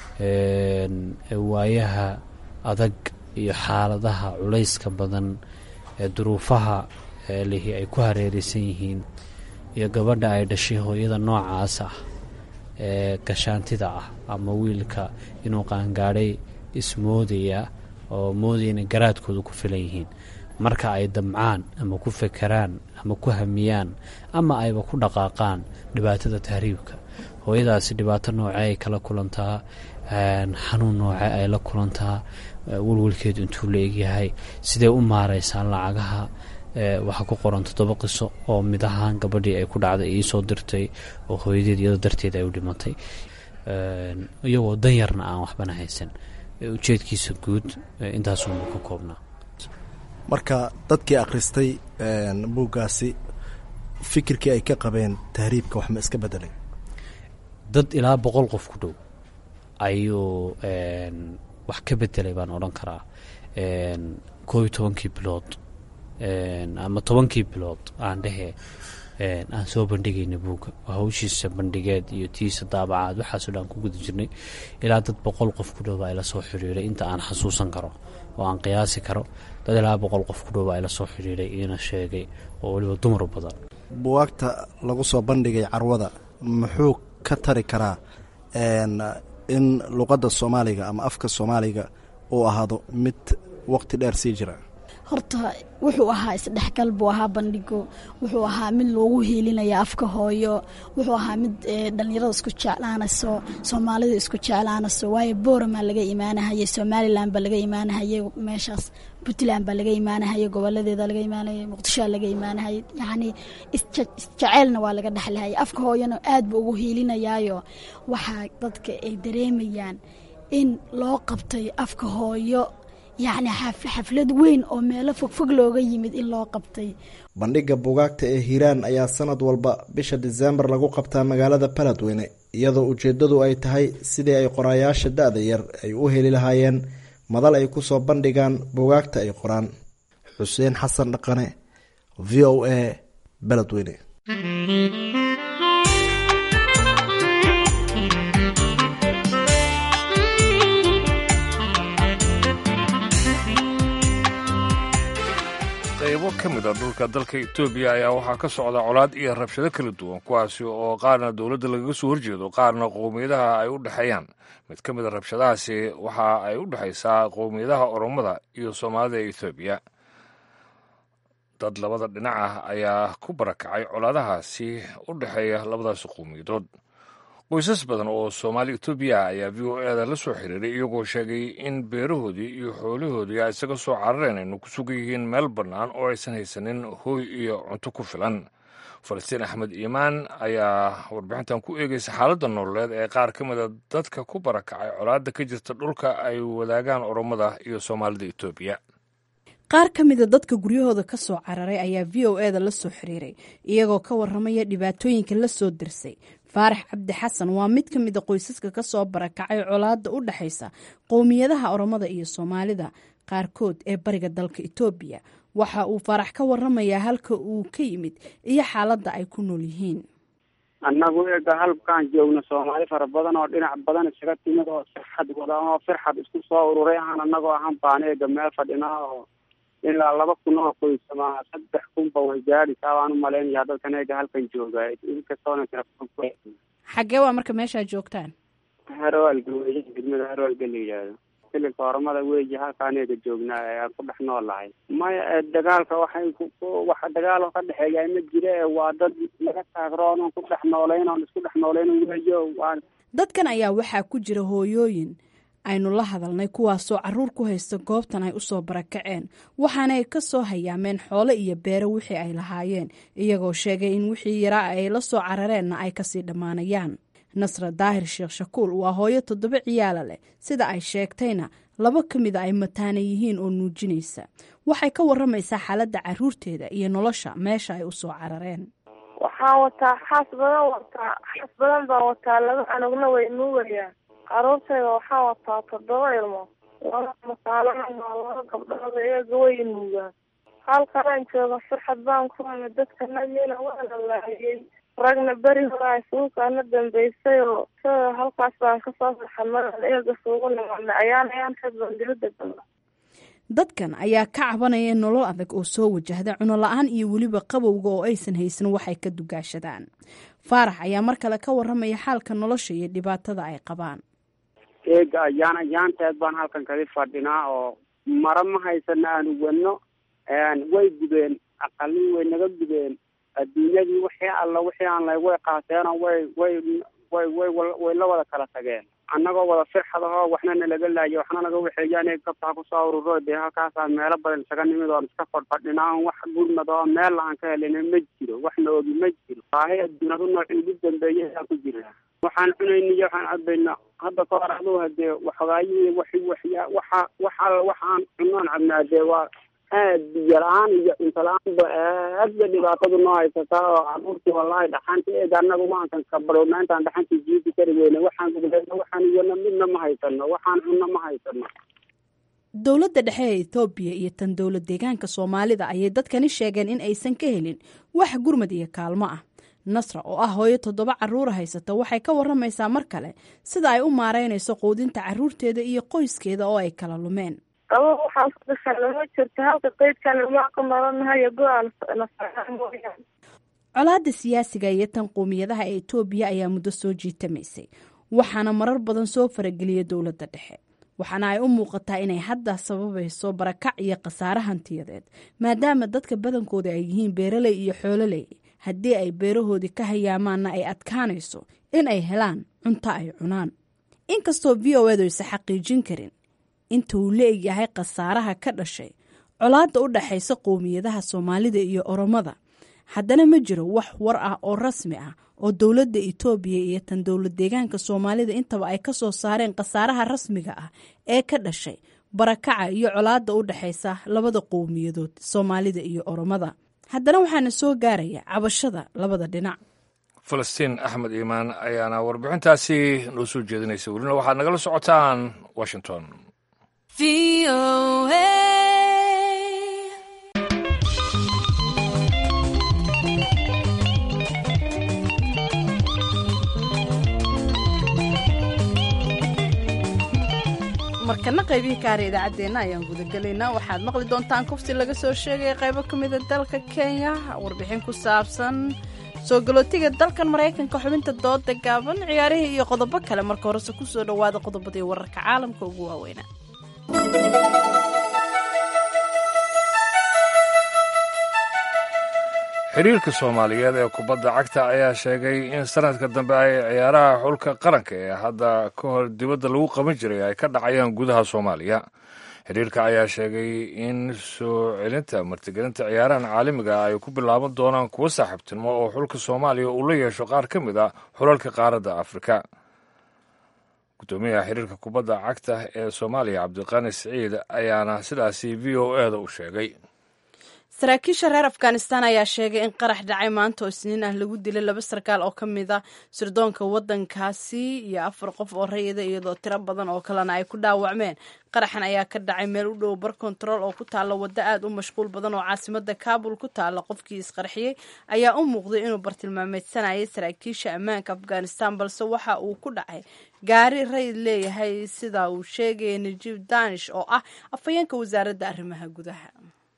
waayaha adag iyo xaaladaha culayska badan ee duruufaha lihi ay ku hareereysan yihiin iyo gabadha ay dhashay hooyada noocaas ah ee gashaantida ah ama wiilka inuu qaangaadhay ismoodaya oo moodaya inay garaadkooda ku filan yihiin marka ay damcaan ama ku fekeraan ama ku hamiyaan ama ayba ku dhaqaaqaan dhibaatada tahriibka hooyadaasi dhibaato nooce ay kala kulantaa xanuun nooce ay la kulantaa walwalkeedu intuu la egyahay sidee u maareysaan lacagaha waxaa ku qoran toddoba qiso oo mid ahaan gabadhii ay ku dhacday iisoo dirtay oo hooyadeed iyadoo darteed ay u dhimatay iyagoo danyarna aan waxbana haysan ujeedkiisa guud intaasunbuu ka koobnaa marka dadkii akhristay buuggaasi fikirkii ay ka qabeen tahriibka wax ma iska bedelay dad ilaa boqol qof ku dhow ayuu wax ka bedelay baan odhan karaa koob iyo tobankii bilood ama tobankii bilood aan dhehe aan soo bandhigayna buugga hawshiisa bandhigeed iyo tiisa daabacaad waxaasoo dhan ku guda jirnay ilaa dad boqol qof ku dhowba ay la soo xiriiray inta aan xasuusan karo oo aan qiyaasi karo dad ilaa boqol qof ku dhowba ay la soo xiriiray iina sheegay oo weliba dumar badan buwaagta lagu soo bandhigay carwada muxuu ka tari karaa in luqadda soomaaliga ama afka soomaaliga uu ahaado mid waqti dheer sii jira horta wuxuu ahaa isdhexgal buu ahaa bandhigo wuxuu ahaa mid loogu hiilinaya afka hooyo wuxuu ahaa mid dhalinyarada isku jeclaanayso soomaalida isku jeclaanayso waayo booramaa laga imaanahayay somalilan baa laga imaanahayay meeshaas puntland baa laga imaanahayay goboladeeda laga imaanahayay muqdishoa laga imaanahayay yacni isjeceelna waa laga dhexlahayay afka hooyana aad buu ugu hiilinayaayo waxaa dadka ay dareemayaan in loo qabtay afka hooyo yacni xaflad weyn oo meelo fogfog looga yimid in loo qabtay bandhigga bugaagta ee hiiraan ayaa sanad walba bisha diseembar lagu qabtaa magaalada baladweyne iyadoo ujeeddadu ay tahay sidii ay qoraayaasha da-da yar ay u heli lahaayeen madal ay kusoo bandhigaan bugaagta ay qoraan xuseen xasan dhaqane v o a baladweyne qaybo ka ka mid a dhulka dalka etoobiya ayaa waxaa ka socda colaad iyo rabshado kala duwan kuwaasi oo qaarna dowladda lagaga soo horjeedo qaarna qowmiyadaha ay u dhexeeyaan mid ka mid a rabshadahaasi waxa ay u dhexaysaa qowmiyadaha oromada iyo soomaalida ee etoobiya dad labada dhinac ah ayaa ku barakacay colaadahaasi u dhexeeya labadaasi qowmiyadood qoysas badan oo soomaali etoobiya ayaa v o eda la soo xiriiray iyagoo sheegay in beerahoodii iyo xoolahoodii ay isaga soo carareen aynu ku sugan yihiin meel bannaan oo aysan haysanin hooy iyo cunto ku filan falastiin axmed iimaan ayaa warbixintan ku eegaysa xaaladda nololeed ee qaar ka mida dadka ku barakacay colaadda ka jirta dhulka ay wadaagaan oromada iyo soomaalida etoobiya qaar ka mida dadka guryahooda ka soo cararay ayaa v o eda la soo xiriiray iyagoo ka waramaya dhibaatooyinka la soo dirsay faarax cabdi xasan waa mid ka mid a qoysaska ka soo barakacay colaadda u dhexaysa qowmiyadaha oromada iyo soomaalida qaarkood ee bariga dalka etoobiya waxa uu faarax ka waramayaa halka uu ka yimid iyo xaaladda ay ku nool yihiin annagu eega halkaan joogno soomaali fara badan oo dhinac badan isaga timid oo firxad wada oo firxad isku soo ururay ahaan annagoo ahaan baan eega meel fadhinaa oo ilaa laba kun oo qoysama saddex kunba way gaadhisaa waan u malaynayaa dadkan eega halkan jooga inkastoona xaggee waa marka meeshaa joogtaan harwaalga wey degmada harwaalga la yidhaahdo sililka oromada weeyi halkaan eega joognaa ee ku dhex noolahay maya dagaalka waxay wax dagaalo ka dhexeeya ma jira ee waa dad laga taagroon oon ku dhex noolayn oon isku dhex noolayn weeyo waa dadkan ayaa waxaa ku jira hooyooyin aynu la hadalnay kuwaasoo caruur ku haysta goobtan ay usoo barakaceen waxaana ay ka soo hayaameen xoolo iyo beero wixii ay lahaayeen iyagoo sheegay in wixii yaraa ay la soo carareenna ay kasii dhammaanayaan nasra daahir sheekh shakuul waa hooyo toddoba ciyaala leh sida ay sheegtayna laba ka mida ay mataana yihiin oo nuujinaysa waxay ka waramaysaa xaaladda caruurteeda iyo nolosha meesha ay usoo carareen waxaan wataa xaas badan wataa xaas badan baan wataa laba anugna way nuugayaan caruurtayda waxaan wataa toddoba ilmo laba masaalana maa laba gabdhood iyaga way nuugaan halkanaan jooga farxad baan ku hana dadkana mina waana laayay ragna beri horaa suukaana dambeysay oo halkaas baan kasoo farxad maraan eega suugu nimaana ayaan ayaan xadbaan dibada gala dadkan ayaa ka cabanaya nolol adag oo soo wajahda cuno la-aan iyo weliba qabowga oo aysan haysan waxay ka dugaashadaan faarax ayaa mar kale ka waramaya xaalka nolosha iyo dhibaatada ay qabaan eega ayaan ayaanteed baan halkan kadi fadhinaa oo mara ma haysana aanu wadno way gubeen aqalii way naga gubeen adduunyadii wixii alla wixii aan lay way qaateenoo way way way way way la wada kala tageen annagoo wada firxad ahoo waxna nalaga laayo waxna naga waxeeyaan gabtaa kusoo ururo dee halkaasaan meelo badan isaga nimid oon iska fadhfadhinaa wax gurmad oo meel aan ka helina ma jiro wax na ogi ma jiro baahi adduunadu noocii ugu dambeeyay aan ku jirnaa waxaan cunayna iyo waxaan cabayna hadda ka hor aduu hadee waxogaayihii wax waxya waxa waxa waxaan cunnoon cabnaa dee waa aad biyo la-aan iyo cunto la-aanba aad ba dhibaatadu noo haysataa oo caruurtii wallahi dhaxanta eega annagu maankan kabadhowna intaan dhaxantii jiidi kari weyne waxaan gubdayna waxaan iyana midna ma haysano waxaan cunno ma haysano dowladda dhexe ee ethoobiya iyo tan dowlad deegaanka soomaalida ayay dadkani sheegeen in aysan ka helin wax gurmad iyo kaalmo ah nasra oo ah hooyo toddoba caruura haysata waxay ka waramaysaa mar kale sida ay u maareynayso quudinta caruurteeda iyo qoyskeeda oo ay kala lumeen qabo waxaan ku dhashana ma jirto halka qeydkan ilmaa ku nolonahayo go-aan nasaa mooyaan colaadda siyaasiga iyo tan qowmiyadaha ee etoobiya ayaa muddo soo jiitamaysay waxaana marar badan soo farageliya dowladda dhexe waxaana ay u muuqataa inay hadda sababayso barakac iyo khasaare hantiyadeed maadaama dadka badankooda ay yihiin beeraley iyo xoololey haddii ay beerahoodii ka hayaamaanna ay adkaanayso in ay helaan cunto ay cunaan inkastoo v o edu aysan xaqiijin karin inta uu la-egyahay khasaaraha ka dhashay colaadda u dhaxaysa qowmiyadaha soomaalida iyo oromada haddana ma jiro wax war ah oo rasmi ah oo dowladda itoobiya iyo tan dowlad deegaanka soomaalida intaba ay ka soo saareen khasaaraha rasmiga ah ee ka dhashay barakaca iyo colaadda u dhexaysa labada qowmiyadood soomaalida iyo oromada haddana waxaana soo gaaraya cabashada labada dhinac falastiin axmed iimaan ayaana warbixintaasi noo soo jeedinaysa welina waxaad nagala socotaan washington markana qaybihii ka haray idaacaddeenna ayaan gudagelaynaa waxaad maqli doontaan kufsi laga soo sheegaya qaybo ka mida dalka kenya warbixin ku saabsan soo galootiga dalkan maraykanka xubinta dooda gaaban ciyaarihii iyo qodobo kale marka horese kusoo dhowaada qodobadii wararka caalamka ugu waaweynaa xiriirka soomaaliyeed ee kubadda cagta ayaa sheegay in sanadka dambe ay ciyaaraha xulka qaranka ee hadda ka hor dibadda lagu qaban jiray ay ka dhacayaan gudaha soomaaliya xiriirka ayaa sheegay in soo celinta martigelinta ciyaarahan caalamiga ay ku bilaaban doonaan kuwo saaxiibtinimo oo xulka soomaaliya uu la yeesho qaar ka mid a xulalka qaaradda afrika gudoomiyaha xiriirka kubadda cagta ee soomaaliya cabdiqaani siciid ayaana sidaasi v o e da u sheegay saraakiisha reer afghanistan ayaa sheegay in qarax dhacay maanta oo isniin ah lagu dilay laba sarkaal oo ka mid a sirdoonka waddankaasi iyo afar qof oo rayida iyadoo tiro badan oo kalena ay ku dhaawacmeen qaraxan ayaa ka dhacay meel u dhow bar kontarool oo ku taalla waddo aad u mashquul badan oo caasimada kaabul ku taalla qofkii isqarxiyey ayaa u muuqday inuu bartilmaameysanayay saraakiisha ammaanka afghanistan balse waxa uu ku dhacay gaari rayid leeyahay sida uu sheegaya najiib danish oo ah afhayeenka wasaaradda arrimaha gudaha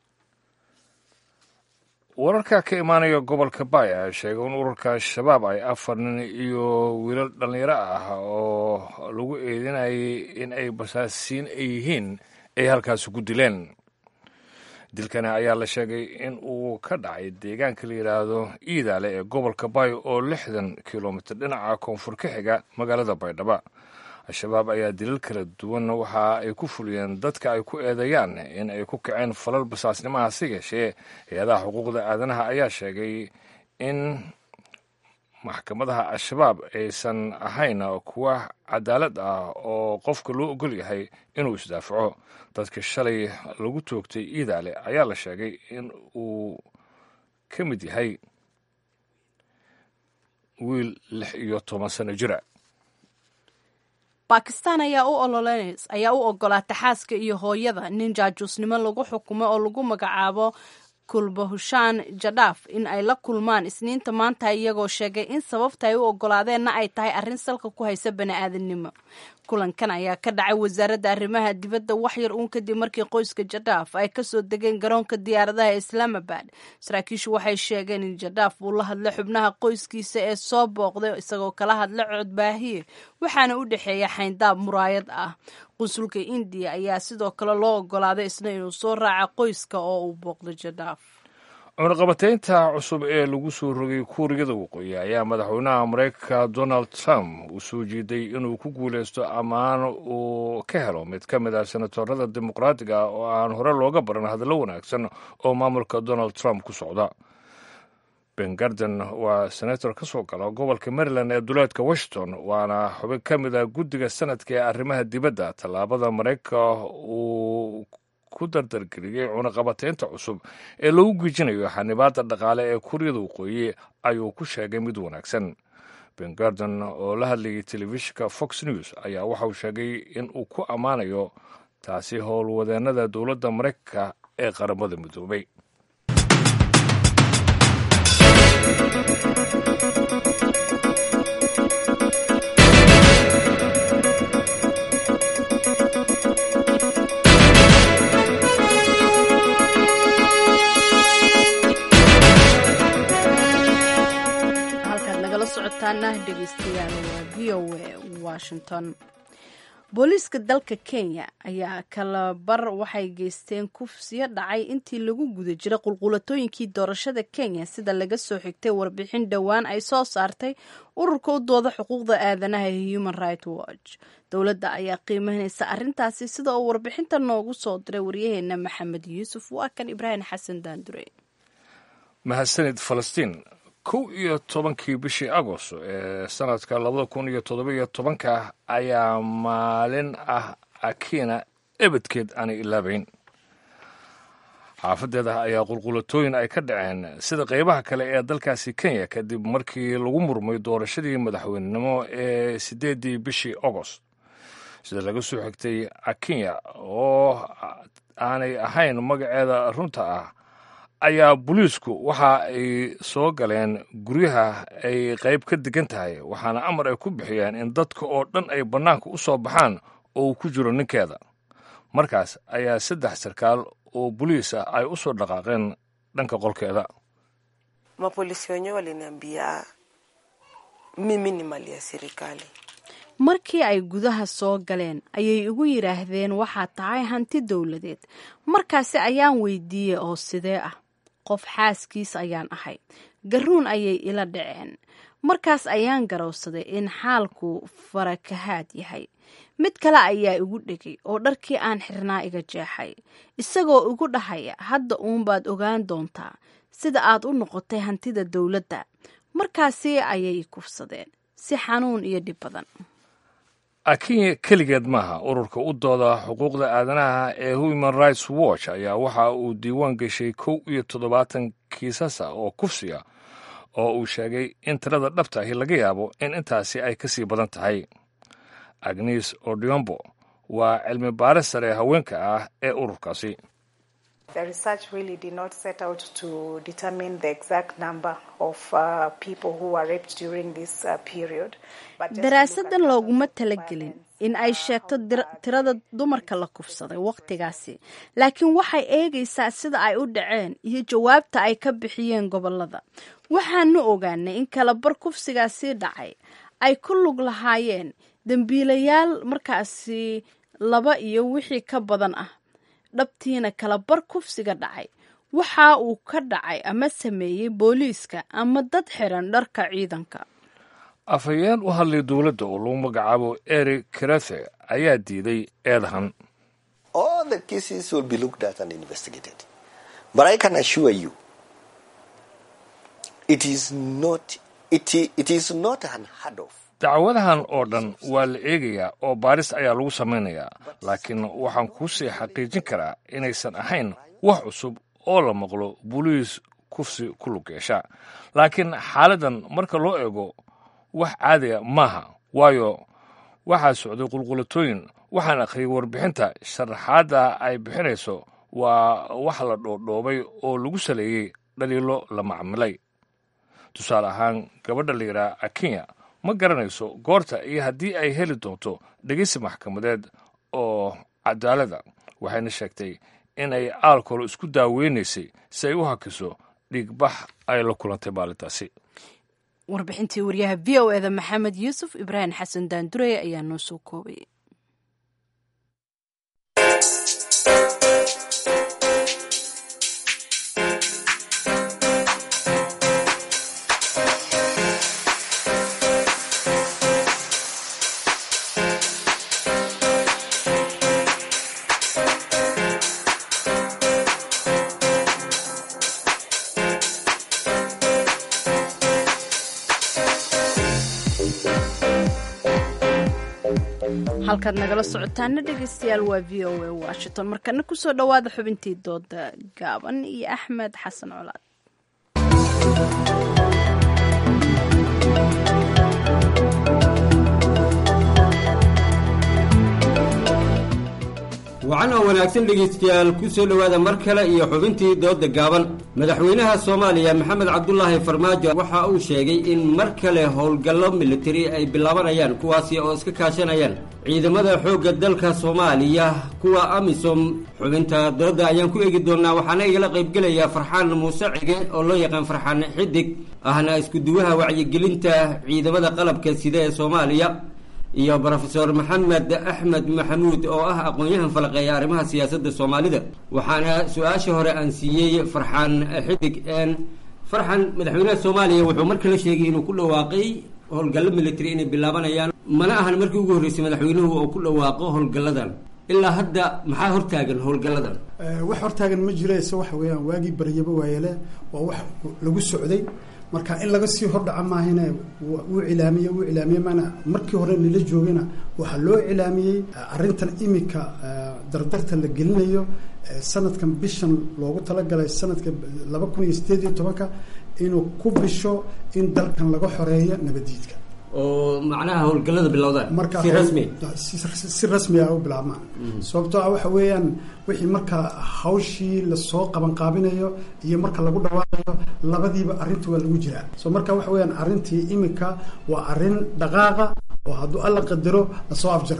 wararka ka imaanaya gobolka baay ayaa sheegay in ururka al-shabaab ay afar nin iyo wiilal dhallinyaro ah oo lagu eedinayay in ay basaasiin ay yihiin ay halkaasi ku dileen dilkani ayaa la sheegay in uu ka dhacay deegaanka la yidhaahdo iidaale ee gobolka baay oo lixdan kilomitir dhinaca koonfur ka xiga magaalada baydhaba al-shabaab ayaa dilal kala duwan waxa ay ku fuliyeen dadka ay ku eedeeyaan in ay ku kaceen falal basaasnimaha si yeeshee hay-adaha xuquuqda aadanaha ayaa sheegay in maxkamadaha al-shabaab aysan ahayn kuwa cadaalad ah oo qofka loo ogol yahay inuu isdaafaco dadka shalay lagu toogtay iidaale ayaa la sheegay in uu ka mid yahay wiil lix iyo toban sano jira bakistan ayaa u ololeynaysa ayaa u ogolaata xaaska iyo hooyada nin jaajuusnimo lagu xukumo oo lagu magacaabo kulbahushaan jadhaaf in ay la kulmaan isniinta maanta iyagoo sheegay in sababta ay u ogolaadeenna ay tahay arrin salka ku haysa bani-aadamnimo kulankan ayaa ka dhacay wasaaradda arrimaha dibadda waxyar uun kadib markii qoyska jadhaaf ay kasoo degeen garoonka diyaaradaha ee islaamabad saraakiishu waxay sheegeen in jadhaaf uu la hadlay xubnaha qoyskiisa ee soo booqday isagoo kala hadla codbaahiye waxaana u dhexeeya xayndaab muraayad ah qunsulka indiya ayaa sidoo kale loo ogolaaday isna inuu soo raaca qoyska oo uu booqdo jadhaaf cunaqabataynta cusub ee lagu soo rogay kuuriyada waqooyi ayaa madaxweynaha maraykanka donald trump uu soo jeeday inuu ku guuleysto ammaan uu ka helo mid ka mid ah senatorada dimuqraatiga ah oo aan hore looga baran hadallo wanaagsan oo maamulka donald trump ku socda ben garden waa senator ka soo gala gobolka maryland ee duleedka washington waana xubin ka mid ah guddiga sanadka ee arrimaha dibadda tallaabada maraykanka uu ku dardargeliyey cunaqabataynta cusub ee lagu gejinayo xanibaadda dhaqaale ee kuuriyada waqooyi ayuu ku sheegay mid wanaagsan ben garden oo la hadlayay telefishinka fox news ayaa waxauu sheegay in uu ku ammaanayo taasi howlwadeennada dowladda maraykanka ee qaramada midoobay dhegeystayaal waa v o a washington booliiska dalka kenya ayaa kala bar waxay geysteen kufsiyo dhacay intii lagu guda jiray qulqulatooyinkii doorashada kenya sida laga soo xigtay warbixin dhowaan ay soo saartay ururka u dooda xuquuqda aadanaha ee human right watch dowladda ayaa qiimeynaysa arrintaasi sida uu warbixinta noogu soo diray waryaheena maxamed yuusuf waa kan ibraahim xasan daandure mahadsanid falastiin kow iyo tobankii bishii agost ee sanadka labada kun iyo toddobiyo tobanka ayaa maalin ah akina ebedkeed aanay ilaabayn xaafadeeda ayaa qulqulatooyin ay ka dhaceen sida qeybaha kale ee dalkaasi kenya kadib markii lagu murmay doorashadii madaxweynenimo ee siddeeddii bishii agost sida laga soo xigtay akenya oo aanay ahayn magaceeda runta ah ayaa booliisku waxa ay soo galeen guryaha ay qayb ka degan tahay waxaana amar ay ku bixiyeen in dadka oo dhan ay bannaanka u soo baxaan oo uu ku jiro ninkeeda markaas ayaa saddex sarkaal oo boliis ah ay u soo dhaqaaqeen dhanka qolkeeda mapolisi wenyewe waliniambia mimi ni mali ya serikali markii ay gudaha soo galeen ayay igu yidhaahdeen waxaad tahay hanti dowladeed markaasi ayaan weydiiyey oo sidee ah qof xaaskiis ayaan ahay garuun ayay ila dhaceen markaas ayaan garowsaday in xaalku farakahaad yahay mid kale ayaa igu dhegay oo dharkii aan xirnaa iga jeexay isagoo igu dhahaya hadda uunbaad ogaan doontaa sida aad u noqotay hantida dowladda markaasi ayay kufsadeen si xanuun iyo dhib badan kenya keligeed maaha ururka u dooda xuquuqda aadanaha ee human rights watch ayaa waxa uu diiwaan geshay kow iyo toddobaatan kiisasa oo kufsiga oo uu sheegay in tirada dhabta ahi laga yaabo in intaasi ay ka sii badan tahay agnes odiombo waa cilmi baaris sare haweenka ah ee ururkaasi The research really did not set out to determine the exact number of uh, people who were raped during this uh, period. But just daraasadan looguma talagelin in ay sheegto tirada dumarka la kufsaday wakhtigaasi laakiin waxay eegaysaa sida ay u dhaceen iyo jawaabta ay ka bixiyeen gobolada waxaanu ogaanay in kalabar kufsigaasi dhacay ay ku lug lahaayeen dembiilayaal markaasi laba iyo wixii ka badan ah dhabtiina kala bar kufsiga dhacay waxa uu ka dhacay ama sameeyey booliiska ama dad xiran dharka ciidanka afhayeen u hadlay dowladda oo lagu magacaabo eric karathe ayaa diiday eedahan dacwadahan oo dhan waa la eegayaa oo baaris ayaa lagu samaynayaa laakiin waxaan kuu sii xaqiijin karaa inaysan ahayn wax cusub oo la maqlo boliis kufsi ku lug yeesha laakiin xaaladdan marka loo eego wax caadiga maaha waayo waxaa socday qulqulatooyin waxaan akhriyay warbixinta sharaxaadda ay bixinayso waa wax la dhoodhoobay oo lagu saleeyey dhaliilo la macmilay tusaale ahaan gabadha la yidhaha akenya ma garanayso goorta iyo haddii ay heli doonto dhegeysi maxkamadeed oo cadaalada waxayna sheegtay in ay aalkolo isku daaweynaysay si ay u hakiso dhiigbax ay la kulantay maalintaasi warbixintii wariyaha v o eda maxamed yuusuf ibraahim xasan daandurey ayaa noo soo koobay halkaad nagala socotaana dhegeystayaal waa v o a washington markana kusoo dhowaada xubintii dooda gaaban iyo axmed xasan colaad wacan oo wanaagsan dhegaystayaal ku soo dhowaada mar kale iyo xubintii dooda gaaban madaxweynaha soomaaliya maxamed cabdulaahi farmaajo waxa uu sheegay in mar kale howlgallo militari ay bilaabanayaan kuwaasi oo iska kaashanayaan ciidamada xoogga dalka soomaaliya kuwa amisom xubinta dooda ayaan ku eegi doonaa waxaana igala qaybgelaya farxaan muuse cige oo loo yaqaan farxaan xidig ahna iskuduwaha wacyigelinta ciidamada qalabka sida ee soomaaliya iyo brofesor maxamed axmed maxamuud oo ah aqoon-yahan falaqeeya arrimaha siyaasadda soomaalida waxaana su-aasha hore aan siiyey farxaan xidig farxan madaxweynaha soomaaliya wuxuu mar kale sheegay inuu ku dhawaaqay howlgallo military inay bilaabanayaan mana ahan markii ugu horreysay madaxweynuhu oo ku dhawaaqo howlgalladan ilaa hadda maxaa hortaagan howlgalladan wax hortaagan ma jiro ise waxa weeyaan waagii baryaba waayele waa wax lagu socday marka in laga sii hordhaca maahine wuu cilaamiye wuu cilaamiye maana markii hore nila joogana waxaa loo cilaamiyey arrintan imika dardarta la gelinayo sanadkan bishan loogu talagalay sanadka laba kun iyo sideed iyo tobanka inuu ku bisho in dalkan laga xoreeyo nabadiidka oo macnaha howlgallada bilowdaan marka si rasmi si rasmi ah u bilaabmaan sababtoo ah waxa weeyaan wixii marka hawshii lasoo qabanqaabinayo iyo marka lagu dhawaaqayo labadiiba arrinta waa lagu jiraa so marka waxa weeyaan arrintii imika waa arrin dhaqaaqa oo hadduu alla qadaro lasoo afjarayo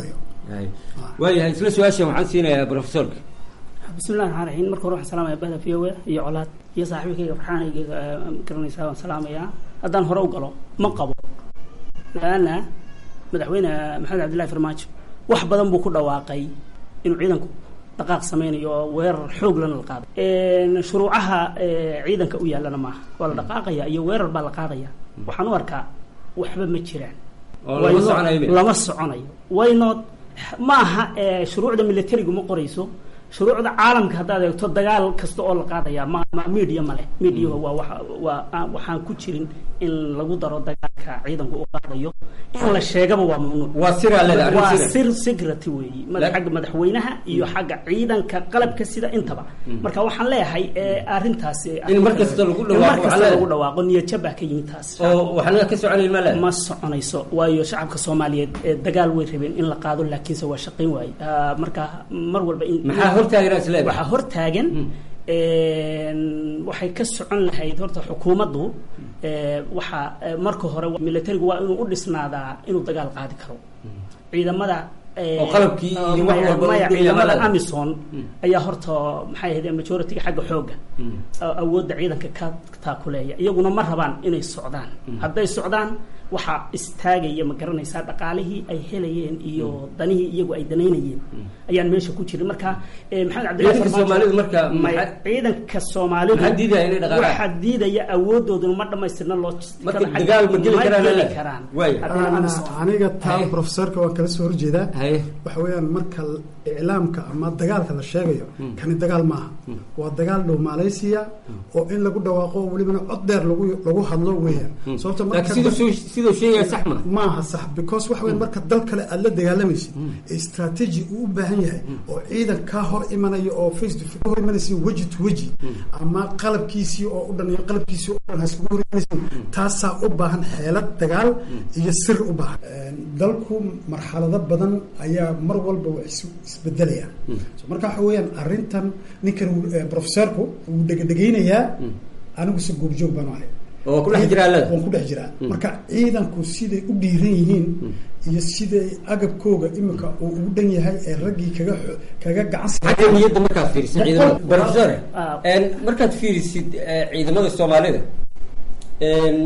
waayahay isla su-aashan waxaan siinayaa profesorka bismillahi raxmaan raxiim marka hore waxaan salaamaya bahda v o a iyo colaad iyo saaxiibkayga farxaanayga garanaysaa waan salaamayaa haddaan hore u galo ma qabo laana madaxweyne maxamed cabdillahi farmaajo wax badan buu ku dhawaaqay inuu ciidanku dhaqaaq sameynayo oo weerar xoog lana la qaaday shuruucaha ciidanka u yaallana maaha waa la dhaqaaqaya iyo weerar baa la qaadaya waxaan u arkaa waxba ma jiraan lama soconayo waynood ma aha shuruucda militarigu ma qorayso shuruucda caalamka haddaad eegto dagaal kasta oo la qaadaya ma ma media ma leh media waa wa waa waxaan ku jirin in lagu daro dagaalka ciidanku u qaadayo in la sheegaba waa mamnuuc waa siraa leedahay arrin waa sira. sir security weeyi mada- xagga madaxweynaha iyo xagga ciidanka qalabka sida intaba marka waxaan leeyahay eh, arrintaasi In mar kasta lagu in dhawaaqo mar waxaa kasta leedahay. lagu dhawaaqo niyadjab baa ka yimid taas oo waxna ka soconayn ma leedahay ma soconayso waayo shacabka soomaaliyeed ee dagaal way rabeen in la qaado laakiinse waa shaqayn waaye Ah, marka mar walba in Maxaa hortaagan aad isleedahay? waxaa hortaagan een, waxay ka socon lahayd horta xukuumaddu ee, waxaa ee, marka hore militarigu waa inuu u dhisnaadaa inuu dagaal qaadi karo ciidamada ee, Oo qalabkii iyo wax maya- walba maya u dhigaya ciidamada malada. amison ayaa horta maxay ahayd majority-ga xagga xooga a- awoodda ciidanka ka taakuleeya iyaguna ma rabaan inay socdaan hadday socdaan waxaa istaagaya ma garanaysaa dhaqaalihii ay helayeen iyo danihii iyagu ay danaynayeen ayaan meesha ku jirin marka eh, maxamed cabdillahi Ciidanka Farmaajo- Soomaalidu marka Maya, maxaa- ciidanka soomaalidu maxaa diidaya inay dhaqaaqaan? waxaa diidaya awoodooduna ma dhamaystirna loo Marka dagaal ma geli karaan geli leedahay? karaan Waay. Haddayna Ana- amisom. aniga taa profesorka waan kala soo horjeedaa waxa weeyaan marka l- iclaamka ama dagaalka la sheegayo kani dagaal maaha waa dagaal dhow malaysia oo in lagu dhawaaqo welibana cod dheer lagu lagu hadlo weeyaan sababta laakiin siduu soo- siduu sheegaya sax ma maaha sax because waxa weeyaan marka dal kale aad la dagaalamaysid ee strategy uu u baahan yahay oo ciidan kaa hor imanaya oo face to face ka hor imanaysa weji to weji ama qalabkiisii oo u dhan iyo qalabkiisii oo dhan haskugu hor imanaysa taasaa u baahan xeelad dagaal iyo sir u baahan Een, dalku marxalado badan ayaa mar walba waa is- isbedelaya So marka waxa weeyaan arrintan ninkan uu- eh, profesorku wuu dhegedhegeynayaa anigu se goobjoog baan u ahay oo ku dhex jiraa leeda waan ku dhex jiraa marka ciidanku siday u dhiiran yihiin iyo siday agabkooga imika uu ugu dhan yahay ee raggii kaga xo- kaga gacan xagga niyadda markaad fiirisid ciidamada Boqol- profesore Ah. een, markaad fiirisid eh, ciidamada soomaalida een,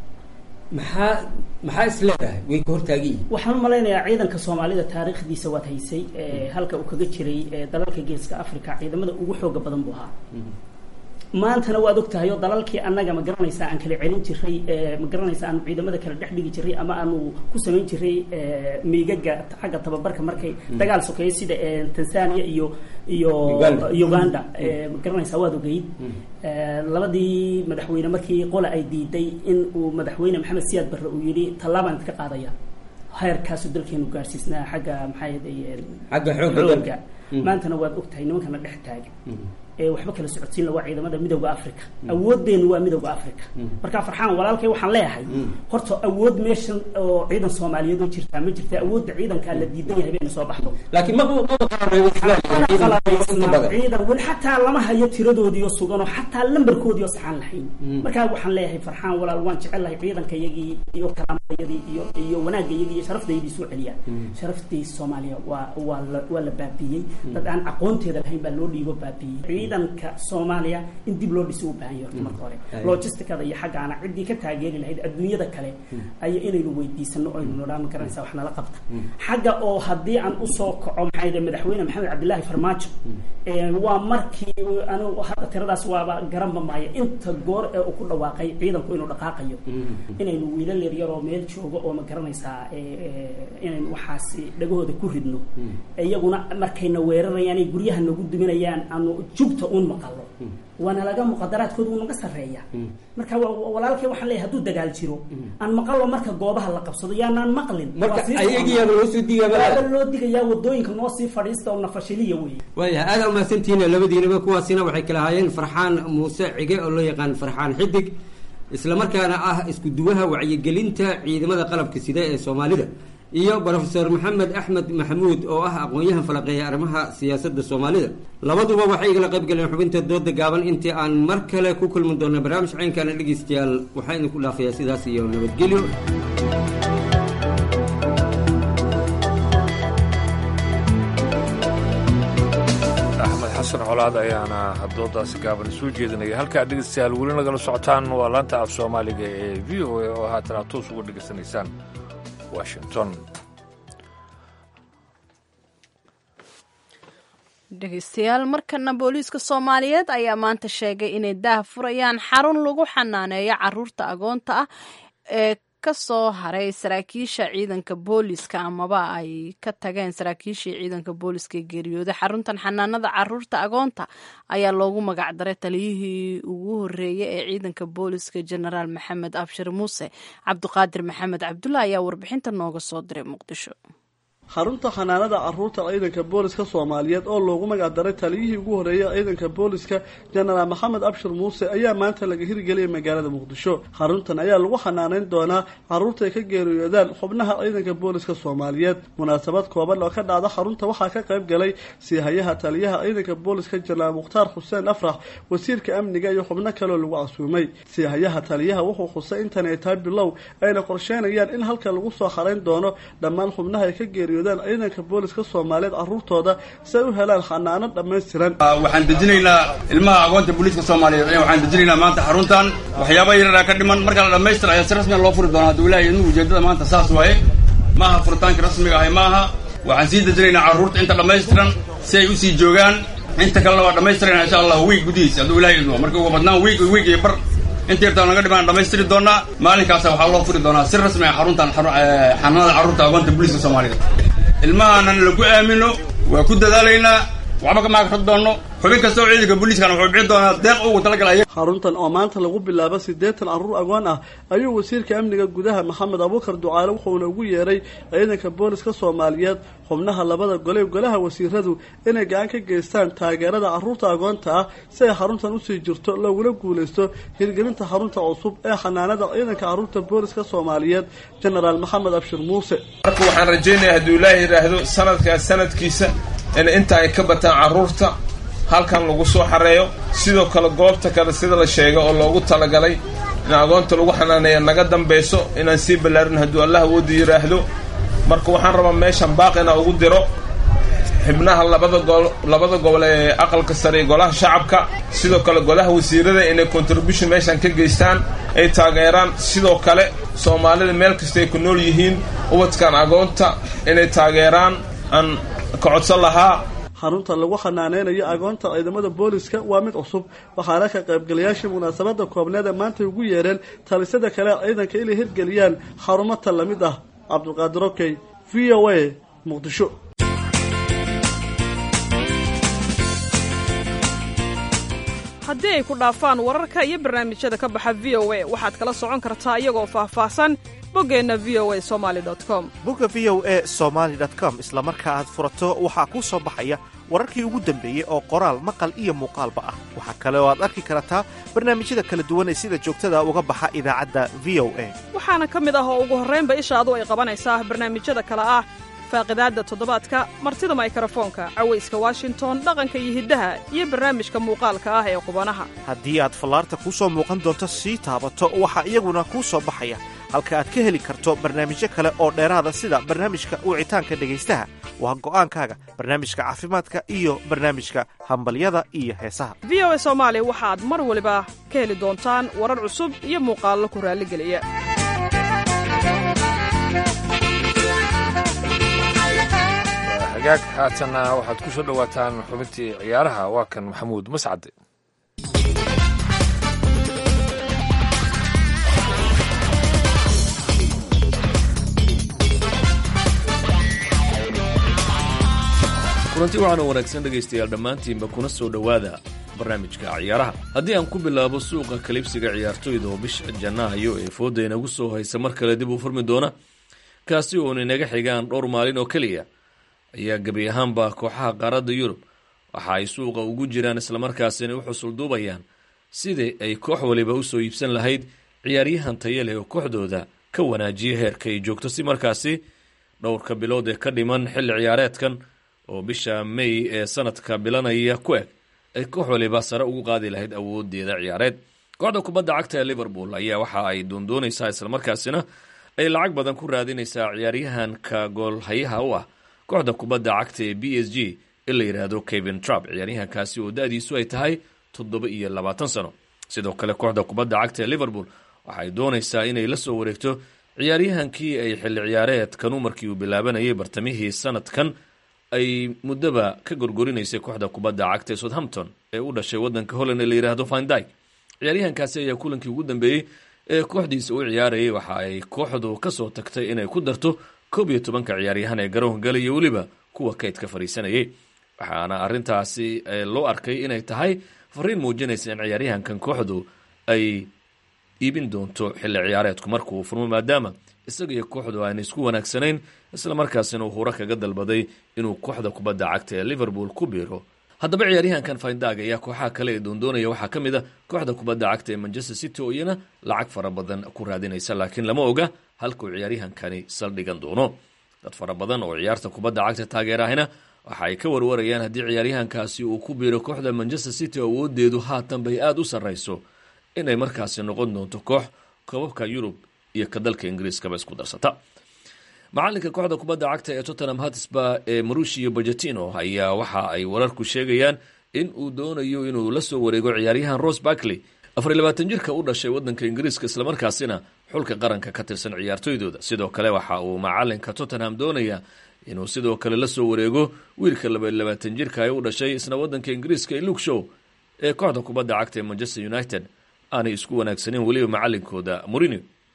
maxaa maxaa is leedahay way ka hortaagan yihiin waxaan u malaynayaa ciidanka soomaalida taariikhdiisa waad haysay ee, halka uu kaga jiray ee, dalalka geeska africa ciidamada ugu xooga badan buu ahaa maantana waad ogtahay oo dalalkii annaga ma garanaysaa aan kala celin jiray ee, ma garanaysaa aanu ciidamada kala dhex dhigi jiray ama aanu ku samayn jiray ee, miigaga xagga tababarka markay dagaal sokeeyo sida ee, tanzania iyo iyo Uganda. uganda ee, ma garanaysaa waad ogeyd Ee, labadii madaxweyne markii qola ay diiday in uu madaxweyne maxamed siyaad barre uu yidhi tallaabaan idinka qaadaya heerkaasu dalkeenu gaarsiisnaa xagga maxaa yeelay Xagga xoogga dalka. Mm. maantana waad ogtahay nimankana dhex taagan ee waxba kala socodsiin la waa ciidamada midowda africa awooddeenu waa midowda africa marka farxaan walaalkay waxaan leeyahay horta awood meeshan oo ciidan soomaaliyeed oo jirtaa ma jirta awoodda ciidankaa la diidan yahay bayna soo baxdo laakiin ma ma qabanay inta badan ciidan weli xataa lama hayo tiradoodiiyo suganoo xataa lambarkoodiiyo saxaan lahayn markaa waxaan leeyahay farxaan walaal waan jecelahay ciidanka iyagii iyo karaamadayadii iyo iyo wanaagayagii iyo sharaftayadii soo celiya sharaftii soomaaliya waa waa la waa la baabiiyey dad aan aqoonteeda lahayn baa loo dhiibo baabiiyey ciidanka soomaaliya in dib loo dhisi u baahan yahay horta marka hore Ay. logisticada iyo xaggaana ciddii ka taageeri lahayd adduunyada kale ay inaynu weydiisano aynu nodhaan ma garanaysaa wax nala qabta xagga oo haddii aan usoo kaco maxaa yidhi madaxweyne maxamed cabdilaahi farmaajo ee, waa markii uu- anigu hadda tiradaas waaba garanba maayo inta goor ee uu ku dhawaaqay ciidanku inuu dhaqaaqayo inaynu wiilal yaryar oo meel joogo oo ma garanaysaa ee, ee, inaynu waxaasi dhagahooda ku ridno iyaguna markayna weerarayaan ay guryaha nagu duminayaan aanu jubta uun maqalo waana laga muqadaraadkooda uu naga sarreeya marka wa- wa- walaalkay waxaan leeyahay hadduu dagaal jiro aan maqalo marka goobaha la qabsado yaanaan maqlin Marka Waa sii ayagiyaaba loo soo digaaba Waaba leedahay. loo digayaa wadooyinka noo sii fadhiista oo nafashiliya wey waayahay aada umahadsantihiin labadiinaba kuwaasina waxay kala ahaayeen farxaan muuse cige oo loo yaqaan farxaan xidig islamarkaana ah isku duwaha wacyigelinta ciidamada qalabka sida ee soomaalida iyo brofesor maxamed axmed maxamuud oo ah aqoon-yahan falaqeeya arrimaha siyaasadda soomaalida labaduba waxay igala qayb galeen xubinta dooda gaaban intii aan mar kale ku kulmi doona barnaamij caynkaana dhegeystayaal waxaa idinku dhaafayaa sidaas iyo nabadgelyo xasan colaad ayaana doodaasi gaaban soo jeedinaya halkaa dhegeystayaal weli nagala socotaan waa laanta af soomaaliga ee v o a oo haatan aad toos uga dhegaysanaysaan washington dhegeystayaal markana booliiska soomaaliyeed ayaa maanta sheegay inay daah furayaan xarun lagu xanaaneeyo caruurta agoonta ah ee ka soo haray saraakiisha ciidanka booliska amaba ay ka tageen saraakiishii ciidanka booliska ee geeriyooday xaruntan xanaanada caruurta agoonta ayaa loogu magacdaray taliyihii ugu horeeyay ee ciidanka booliska jenaraal maxamed abshir muuse cabdiqaadir maxamed cabdulla ayaa warbixinta nooga soo diray muqdisho xarunta xanaanada caruurta ciidanka booliska soomaaliyeed oo loogu magacdaray taliyihii ugu horeeyay ciidanka booliska jenaraal maxamed abshir muuse ayaa maanta laga hirgeliyay magaalada muqdisho xaruntan ayaa lagu xanaaneyn doonaa caruurta ay ka geeriyoodaan xubnaha ciidanka booliska soomaaliyeed munaasabad kooban oo ka dhacda xarunta waxaa ka qayb galay siihayaha taliyaha ciidanka booliska jenaraal mukhtaar xuseen afrax wasiirka amniga iyo xubno kaleoo lagu casuumay siihayaha taliyaha wuxuu xusay intan ay tahay bilow ayna qorsheynayaan in halka lagu soo xarayn doono dhammaan xubnaha ay ka geeriyo ciidanka booliska soomaaliyeed caruurtooda si ay u helaan xanaano dhammaystiran waxaan dejinaynaa ilmaha agoonta booliiska soomaaliyeed waxaan dejinaynaa maanta xaruntan waxyaaba yaraa ka dhiman marka la dhammaystira ayaa si rasmiga loo furi doonaa hadduu ilaahay idin ujeedada maanta saas waaye maaha furitaanka rasmiga ahay maaha waxaan sii dejinaynaa carruurta inta dhammaystiran si ay usii joogaan inta kalena waa dhammaystirayna insha allah wiig gudihiisa hadduu ilahay idmo marka ugu badnaan wiig wiig iyo bar inta yartaan naga dhimaan dhammaystiri doonaa maalinkaasa waxaa loo furi doonaa si rasmi ah xaruntan xanaanada carruurta agoonta booliiska soomaaliyeed ilmahaanan lagu aamino waa ku dadaalaynaa waxba kama akrad doonno xubin kasta oo ciidanka booliiskana wuxuu bixin doonaa deeq ugu talagalaya xaruntan oo maanta lagu bilaabo siddeetan carruur agoon ah ayuu wasiirka amniga gudaha maxamed abuukar ducaale wuxuuna ugu yeeray ciidanka booliska soomaaliyeed xubnaha labada gole golaha wasiiradu inay gacan ka geystaan taageerada carruurta agoonta ah si ay xaruntan usii jirto looguna guulaysto hirgelinta xarunta cusub ee xanaanada ciidanka carruurta booliska soomaaliyeed jenaraal maxamed abshir muuse marka waxaan rajaynayaa hadduu ilaahi yidhaahdo sanadkaas sanadkiisa in inta ay ka bataan carruurta halkan lagu soo xareeyo sidoo kale goobta kale sida la sheegay oo loogu talagalay in agoonta lagu xanaaneeya naga dambayso inaan sii ballaarin hadduu allah awoodu yidhaahdo marka waxaan rabaa meeshan baaq inaa ugu diro xibnaha labada gol labada gobol ee aqalka sare iyo golaha shacabka sidoo kale golaha wasiirada inay contribution meeshan ka geystaan ay taageeraan sidoo kale soomaalida meel kasta ay ku nool yihiin ubadkan agoonta inay taageeraan aan ka codsan lahaa xarunta lagu xanaaneynayo agoonta ciidamada booliska waa mid cusub waxaana ka qaybgalayaashii munaasabada koobneed ee maanta ugu yeereen talisada kale ciidanka inay hirgeliyaan xarumo tal la mid ah cabdulqaadir okey v o a muqdisho haddii ay ku dhaafaan wararka iyo barnaamijyada ka baxa v o a waxaad kala socon kartaa iyagoo faahfaahsan boggeenna v o a somali com bogga v o a somaali com isla marka aad furato waxaa kuu soo baxaya wararkii ugu dambeeyey oo qoraal maqal iyo muuqaalba ah waxaa kale oo aad arki kartaa barnaamijyada kala duwan ee sida joogtada uga baxa idaacadda v o a waxaana ka mid ah oo ugu horraynba ishaadu ay qabanaysaa barnaamijyada kale ah faaqidaadda toddobaadka martida maykarafoonka cawayska washington dhaqanka iyo hiddaha iyo barnaamijka muuqaalka ah ee qubanaha haddii aad fallaarta kuu soo muuqan doonto sii taabato waxaa iyaguna kuu soo baxaya halka aad ka heli karto barnaamijyo kale oo dheeraada sida barnaamijka wicitaanka dhegaystaha waa go'aankaaga barnaamijka caafimaadka iyo barnaamijka hambalyada iyo heesaha v o a soomaali waxaad mar waliba ka heli doontaan warar cusub iyo muuqaallo ku raalligeliya hagaag haatanna waxaad ku soo dhowaataan xubintii ciyaaraha waa kan maxamuud mascade kulanti waxaana wanaagsan dhegaystayaal dhammaantiinba kuna soo dhowaada barnaamijka ciyaaraha haddii aan ku bilaabo suuqa kalibsiga ciyaartoyda oo bisha janaayo ee fooda inagu soo haysa mar kale dib u furmi doona kaasi oon inaga xigaan dhowr maalin oo keliya ayaa gebi ahaanba kooxaha qaaradda yurub waxa ay suuqa ugu jiraan islamarkaasina u xusul duubayaan sidii ay koox waliba usoo iibsan lahayd ciyaaryahan taya leh oo kooxdooda ka wanaajiya heerka ay joogto si markaasi dhowrka bilood ee ka dhiman xilli ciyaareedkan oo bisha may ee sanadka bilanaya ku eg ay koox waliba sare ugu qaadi lahayd awoodeeda ciyaareed kooxda kubadda cagta ee liverpool ayaa waxa ay doondoonaysaa islamarkaasina ay lacag badan ku raadinaysaa ciyaaryahanka goolhayaha u ah kooxda kubadda cagta ee b s g in la yidhaahdo kevin trump ciyaaryahankaasi oo da-diisu ay tahay toddoba iyo labaatan sano sidoo kale kooxda kubadda cagta ee liverpool waxay doonaysaa inay la soo wareegto ciyaaryahankii ay xilli ciyaareedkanu markii uu bilaabanayay bartamihii sanadkan ay muddaba ka gorgorinaysay kooxda kubadda cagta ee southampton ee u dhashay waddanka holland ee la yidhaahdo findyk ciyaaryahankaasi ayaa kulankii ugu dambeeyey ee kooxdiisa u ciyaarayay waxa ay kooxdu kasoo tagtay inay ku darto koob iyo tobanka ciyaaryahan ee garoonka galaya weliba kuwa kaydka fadhiisanayay waxaana arintaasi loo arkay inay tahay fariin muujinaysa in ciyaaryahankan kooxdu ay iibin doonto xilli ciyaareedku marka uu furmo maadaama isaga iyo kooxdu aana isku wanaagsanayn isla markaasina uu huro kaga dalbaday inuu kooxda kubadda cagta ee liverpool ku biiro haddaba ciyaaryahankan findag ayaa kooxaha kale ee doondoonaya waxaa ka mid a kooxda kubadda cagta ee manchester city oo iyana lacag fara badan ku raadinaysa laakiin lama oga halkuu ciyaaryahankani saldhigan doono dad fara badan oo ciyaarta kubadda cagta taageerahina waxa ay ka warwarayaan haddii ciyaaryahankaasi uu ku biiro kooxda manchester city awoodeedu haatan bay aada u sarrayso inay markaasi noqon doonto koox koobabka yurub iyo ka dalka ingiriiskaba isku darsata macalinka kooxda kubadda cagta ee tottenham hatsba ee marushio bajetino ayaa waxa ay wararku sheegayaan in uu doonayo inuu la soo wareego ciyaaryahan rose barkley afar iyo labaatan jirka u dhashay wadanka ingiriiska islamarkaasina xulka qaranka ka tirsan ciyaartoydooda sidoo kale waxa uu macalinka tottenham doonaya inuu sidoo kale la soo wareego wiilka labaiyo labaatan jirka ee u dhashay isna wadanka ingiriiska ee luke show ee kooxda kubadda cagta ee manchester united aanay isku wanaagsaneyn weliba macalinkooda morinio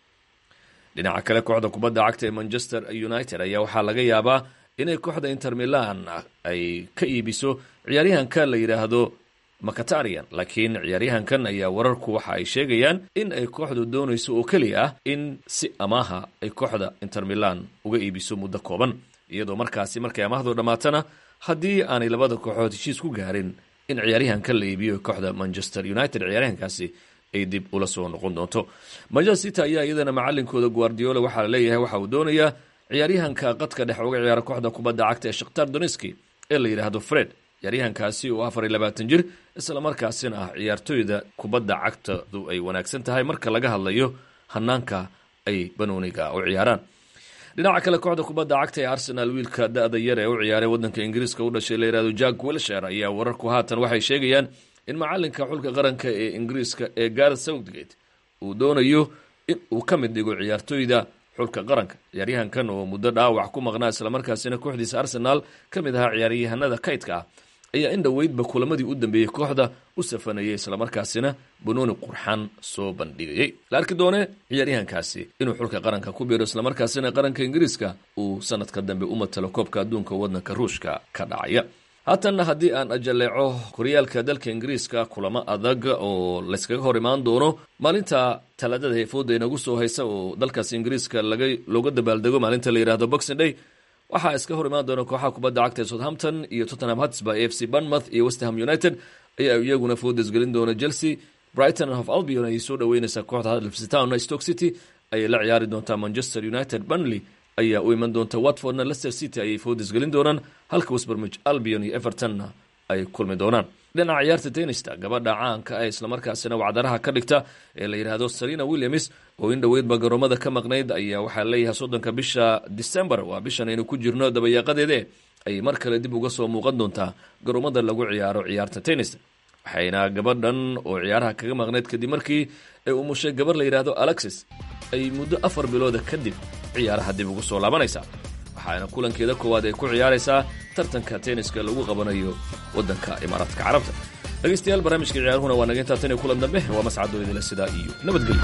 dhinaca kale kooxda kubadda cagta ee manchester united ayaa waxaa laga yaabaa inay kooxda inter milan ay ka iibiso ciyaaryahanka la yidhaahdo macatarian laakiin ciyaaryahankan ayaa wararku waxa ay sheegayaan in ay kooxdu doonayso oo keliya ah in si amaaha ay kooxda inter milan uga iibiso muddo kooban iyadoo markaasi markay amaahdu dhammaatana haddii aanay labada kooxood heshiis ku gaarin in ciyaaryahankan la iibiyo kooxda manchester united ciyaaryahankaasi ay dib ula soo noqon doonto manchester city ayaa iyadana macalinkooda guardiola waxaa la leeyahay waxa uu doonayaa ciyaaryahanka qadka dhex uga ciyaara kooxda kubadda cagta ee shakhtar doneski ee la yidhaahdo fred ciyaaryahankaasi oo afar iyo labaatan jir isla markaasina ah ciyaartoyda kubadda cagtadu ay wanaagsan tahay marka laga hadlayo hanaanka ay banooniga u ciyaaraan dhinaca kale kooxda kubadda cagta ee arsenal wiilka da-da yar ee u ciyaaray wadanka ingiriiska u dhashay la yihahdo jack wilsher ayaa wararku haatan waxay sheegayaan in macalinka xulka qaranka ee ingiriiska ee gareth southgate uu doonayo in uu ka mid dhigo ciyaartoyda xulka qaranka ciyaaryahankan oo muddo dhaawac ku maqnaa islamarkaasina kooxdiisa arsenaal ka mid ahaa ciyaaryahanada kaydka ah ayaa in dhoweydba kulamadii u dambeeyey kooxda u safanayay islamarkaasina banooni qurxan soo bandhigayay la arki doone ciyaaryahankaasi inuu xulka qaranka ku biiro islamarkaasina qaranka ingiriiska uu sanadka dambe u matalo koobka adduunka wadanka ruushka ka dhacaya haatanna haddii aan ajaleeco horyaalka dalka ingiriiska kulamo adag oo layskaga hor imaan doono maalinta talaadada heefooda inagu soo haysa oo dalkaas ingiriiska laga looga dabaaldego maalinta la yihahdo boxing day waxaa iska hor imaan doona kooxaha kubadda cagta ee southampton iyo tottenham hatsba a f c banmouth iyo westham united ayaa iyaguna foodas gelin doona chelsea brighton of albion ayay soo dhaweyneysaa kooxda huddersfield town stoke city ayay la ciyaari doontaa manchester united burnley ayaa u iman doonta watfordna leicester city ayay foodas gelin doonaan halka westbermich albion iyo evertonna ay kulmi doonaan dhinaca ciyaarta tenista gabadha caanka ah islamarkaasina wacdaraha ka dhigta ee la yidhaahdo serena williams oo in dhoweydba garoomada ka maqnayd ayaa waxaa leeyahay soddonka bisha december waa bishan aynu ku jirno dabayaaqadeede ayay mar kale dib uga soo muuqan doontaa garoomada lagu ciyaaro ciyaarta tennis waxayna gabadhan oo ciyaaraha kaga maqnayd kadib markii ay umushay gabar la yidhaahdo alexis ay muddo afar bilooda kadib ciyaaraha dib ugu soo laabanaysaa waxaana kulankeeda koowaad ay ku ciyaaraysaa tartanka tenniska lagu qabanayo waddanka imaaraadka carabta dhegeystayaal barnaamijka ciyaaruhuna waa naga intaa tan iyo kulan dambe waa mascadoo idila sidaa iyo nabadgelyo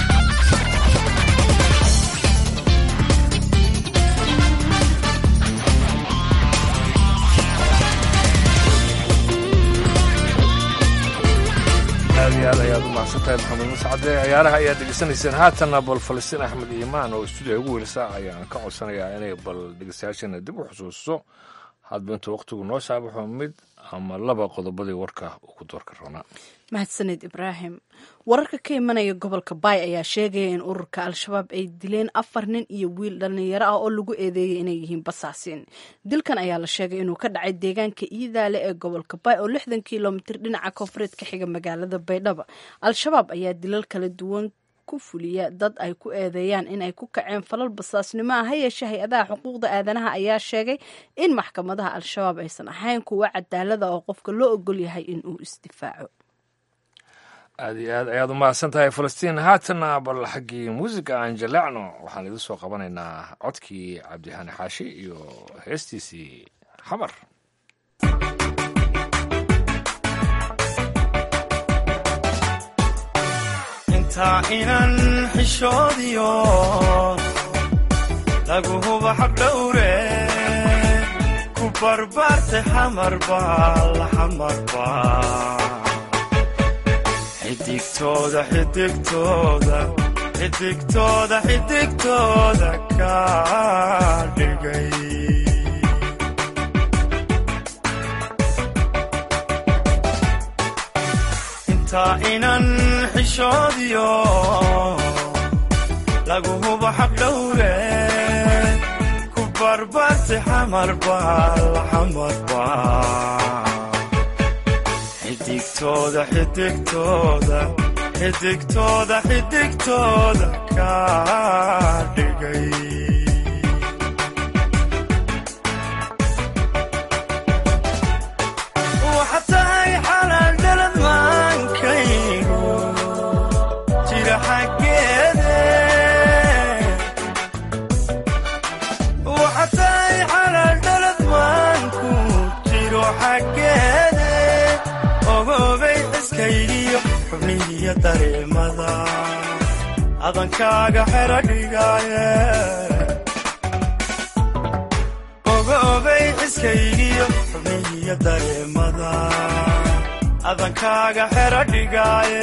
aad iyo aad ayaad u mahadsantahay maxamed mascade ciyaaraha ayaad dhegeysanayseen haatanna bal falastiin axmed iimaan oo stuudiya ugu welisa ayaan ka codsanayaa inay bal dhegeystayaashana dib u xusuusto hadba intuu waqtigu noo saabaxo mid ama laba qodobadii warka uu ku doorka roonaa mahadsaned ibraahim wararka ka imanaya gobolka baay ayaa sheegaya in ururka al-shabaab ay dileen afar nin iyo wiil dhallinyaro ah oo lagu eedeeyay inay yihiin basaasiin dilkan ayaa la sheegay inuu ka dhacay deegaanka iidaale ee gobolka baay oo lixdan kilomitir dhinaca koonfureed ka xiga magaalada baydhaba al-shabaab ayaa dilal kala duwan ku fuliya dad ay ku eedeeyaan inay ku kaceen falal basaasnimo ah ha yeeshee hay-adaha xuquuqda aadanaha ayaa sheegay in maxkamadaha al-shabaab aysan ahayn kuwa cadaalada oo qofka loo ogol yahay in uu isdifaaco aad iyo aad ayaad u mahadsan tahay falastiin haatana bal xaggii muusiga aan jaleecno waxaan idin soo qabanaynaa codkii cabdihani xaashi iyo heestiisii xamar intaa inan xishoodiyo lagu huba xaqdhowre ku barbaartay xamarba la xamarba xidigtooda xidigtooda xidigtooda xidigtooda ka dhigay intaa inan xishoodiyo lagu hubo xaqdhowre ku barbaartay xamarba la xamarba xidigtooda xidigtooda xidigtooda xidigtooda ka dhigay waxa tahay xalaal dhalad maankaygu jira xaggeede waxa tahay xalaal dhalad maanku jiro xaggeede ogoobay xiskaygiyo xubnihiyo dareemada adankaaga xero dhigaaye ogoobay xiskaygiyo xubnihiyo dareemada adankaaga xero dhigaaye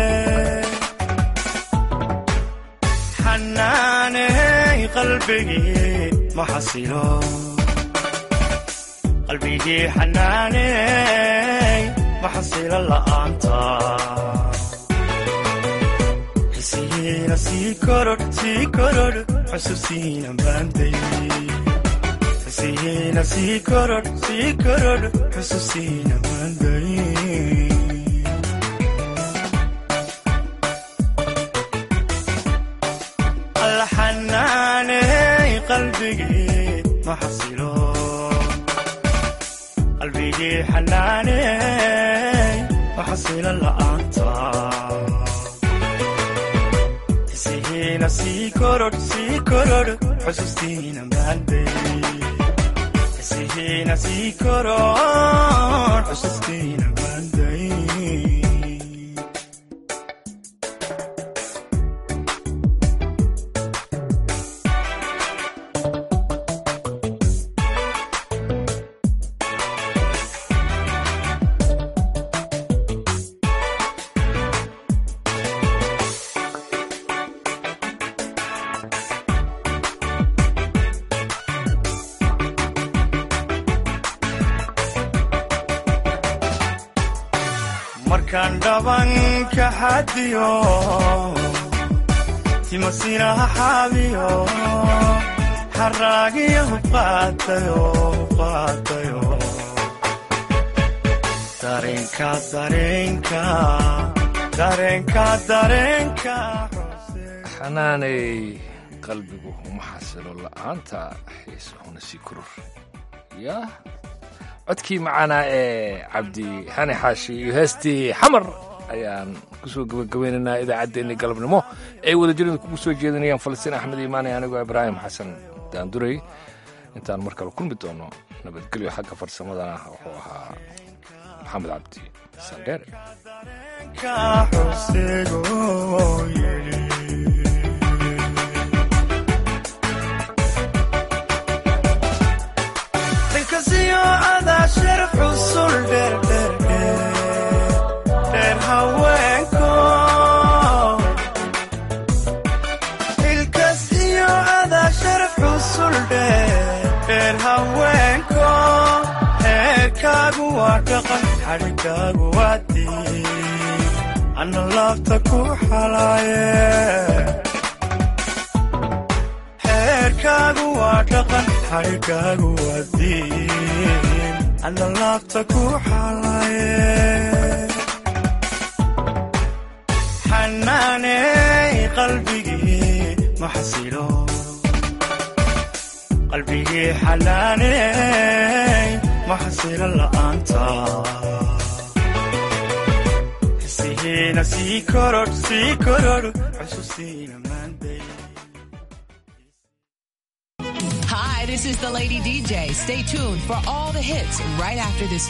xanaaney qalbigii ma xasilo qalbigii xanaaney maxasila la'aanta xisihiina sii korodh sii korodh xusuusiina maanday xisihiina sii korodh sii korodh xusuusiina maanday alla xanaaney qalbigii maxasilo qalbigii xanaaney maxasila la'aanta xisihiina sii korodh sii korodh xusuustiina maanday xisihiina sii korodh xusuustiina maanday markaan dhabanka xadiyo timasinaha xaabiyo xaraagiyo huqaatayo huqaatayo dareenka dareenka dareenka dareenka xanaanay qalbigu uma xasilo la'aanta xiisahuna sii koror yaa codkii macaanaa ee cabdi xani xaashi iyo heestii xamar ayaan kusoo gebagabeynaynaa idaacaddeenii galabnimo ay wadajirada kugu soo jeedinayaan falastiin axmed iimaane anigoo ibraahim xasan daanduray intaan mar kale kulmi doono nabadgelyo xagga farsamadana wuxuu ahaa maxamed cabdi sandheere dhinkasiyo adaa shar xusul dheerdheer haweenko ilkas iyo adaa shar xusul dheer haweenko heerkaagu waa dhaqan xadhigaagu waa diin ana laabta ku xalaaye xeerkaagu waa dhaqan xadhigaagu waa diin ana laabta ku xalaaye xanaaney qalbigii ma xasilo qalbigii xanaaney ma xasilo la'aanta hisihiina sii korodh sii korodh xusuustiina maanday Hi, this is the Lady DJ. Stay tuned for all the hits right after this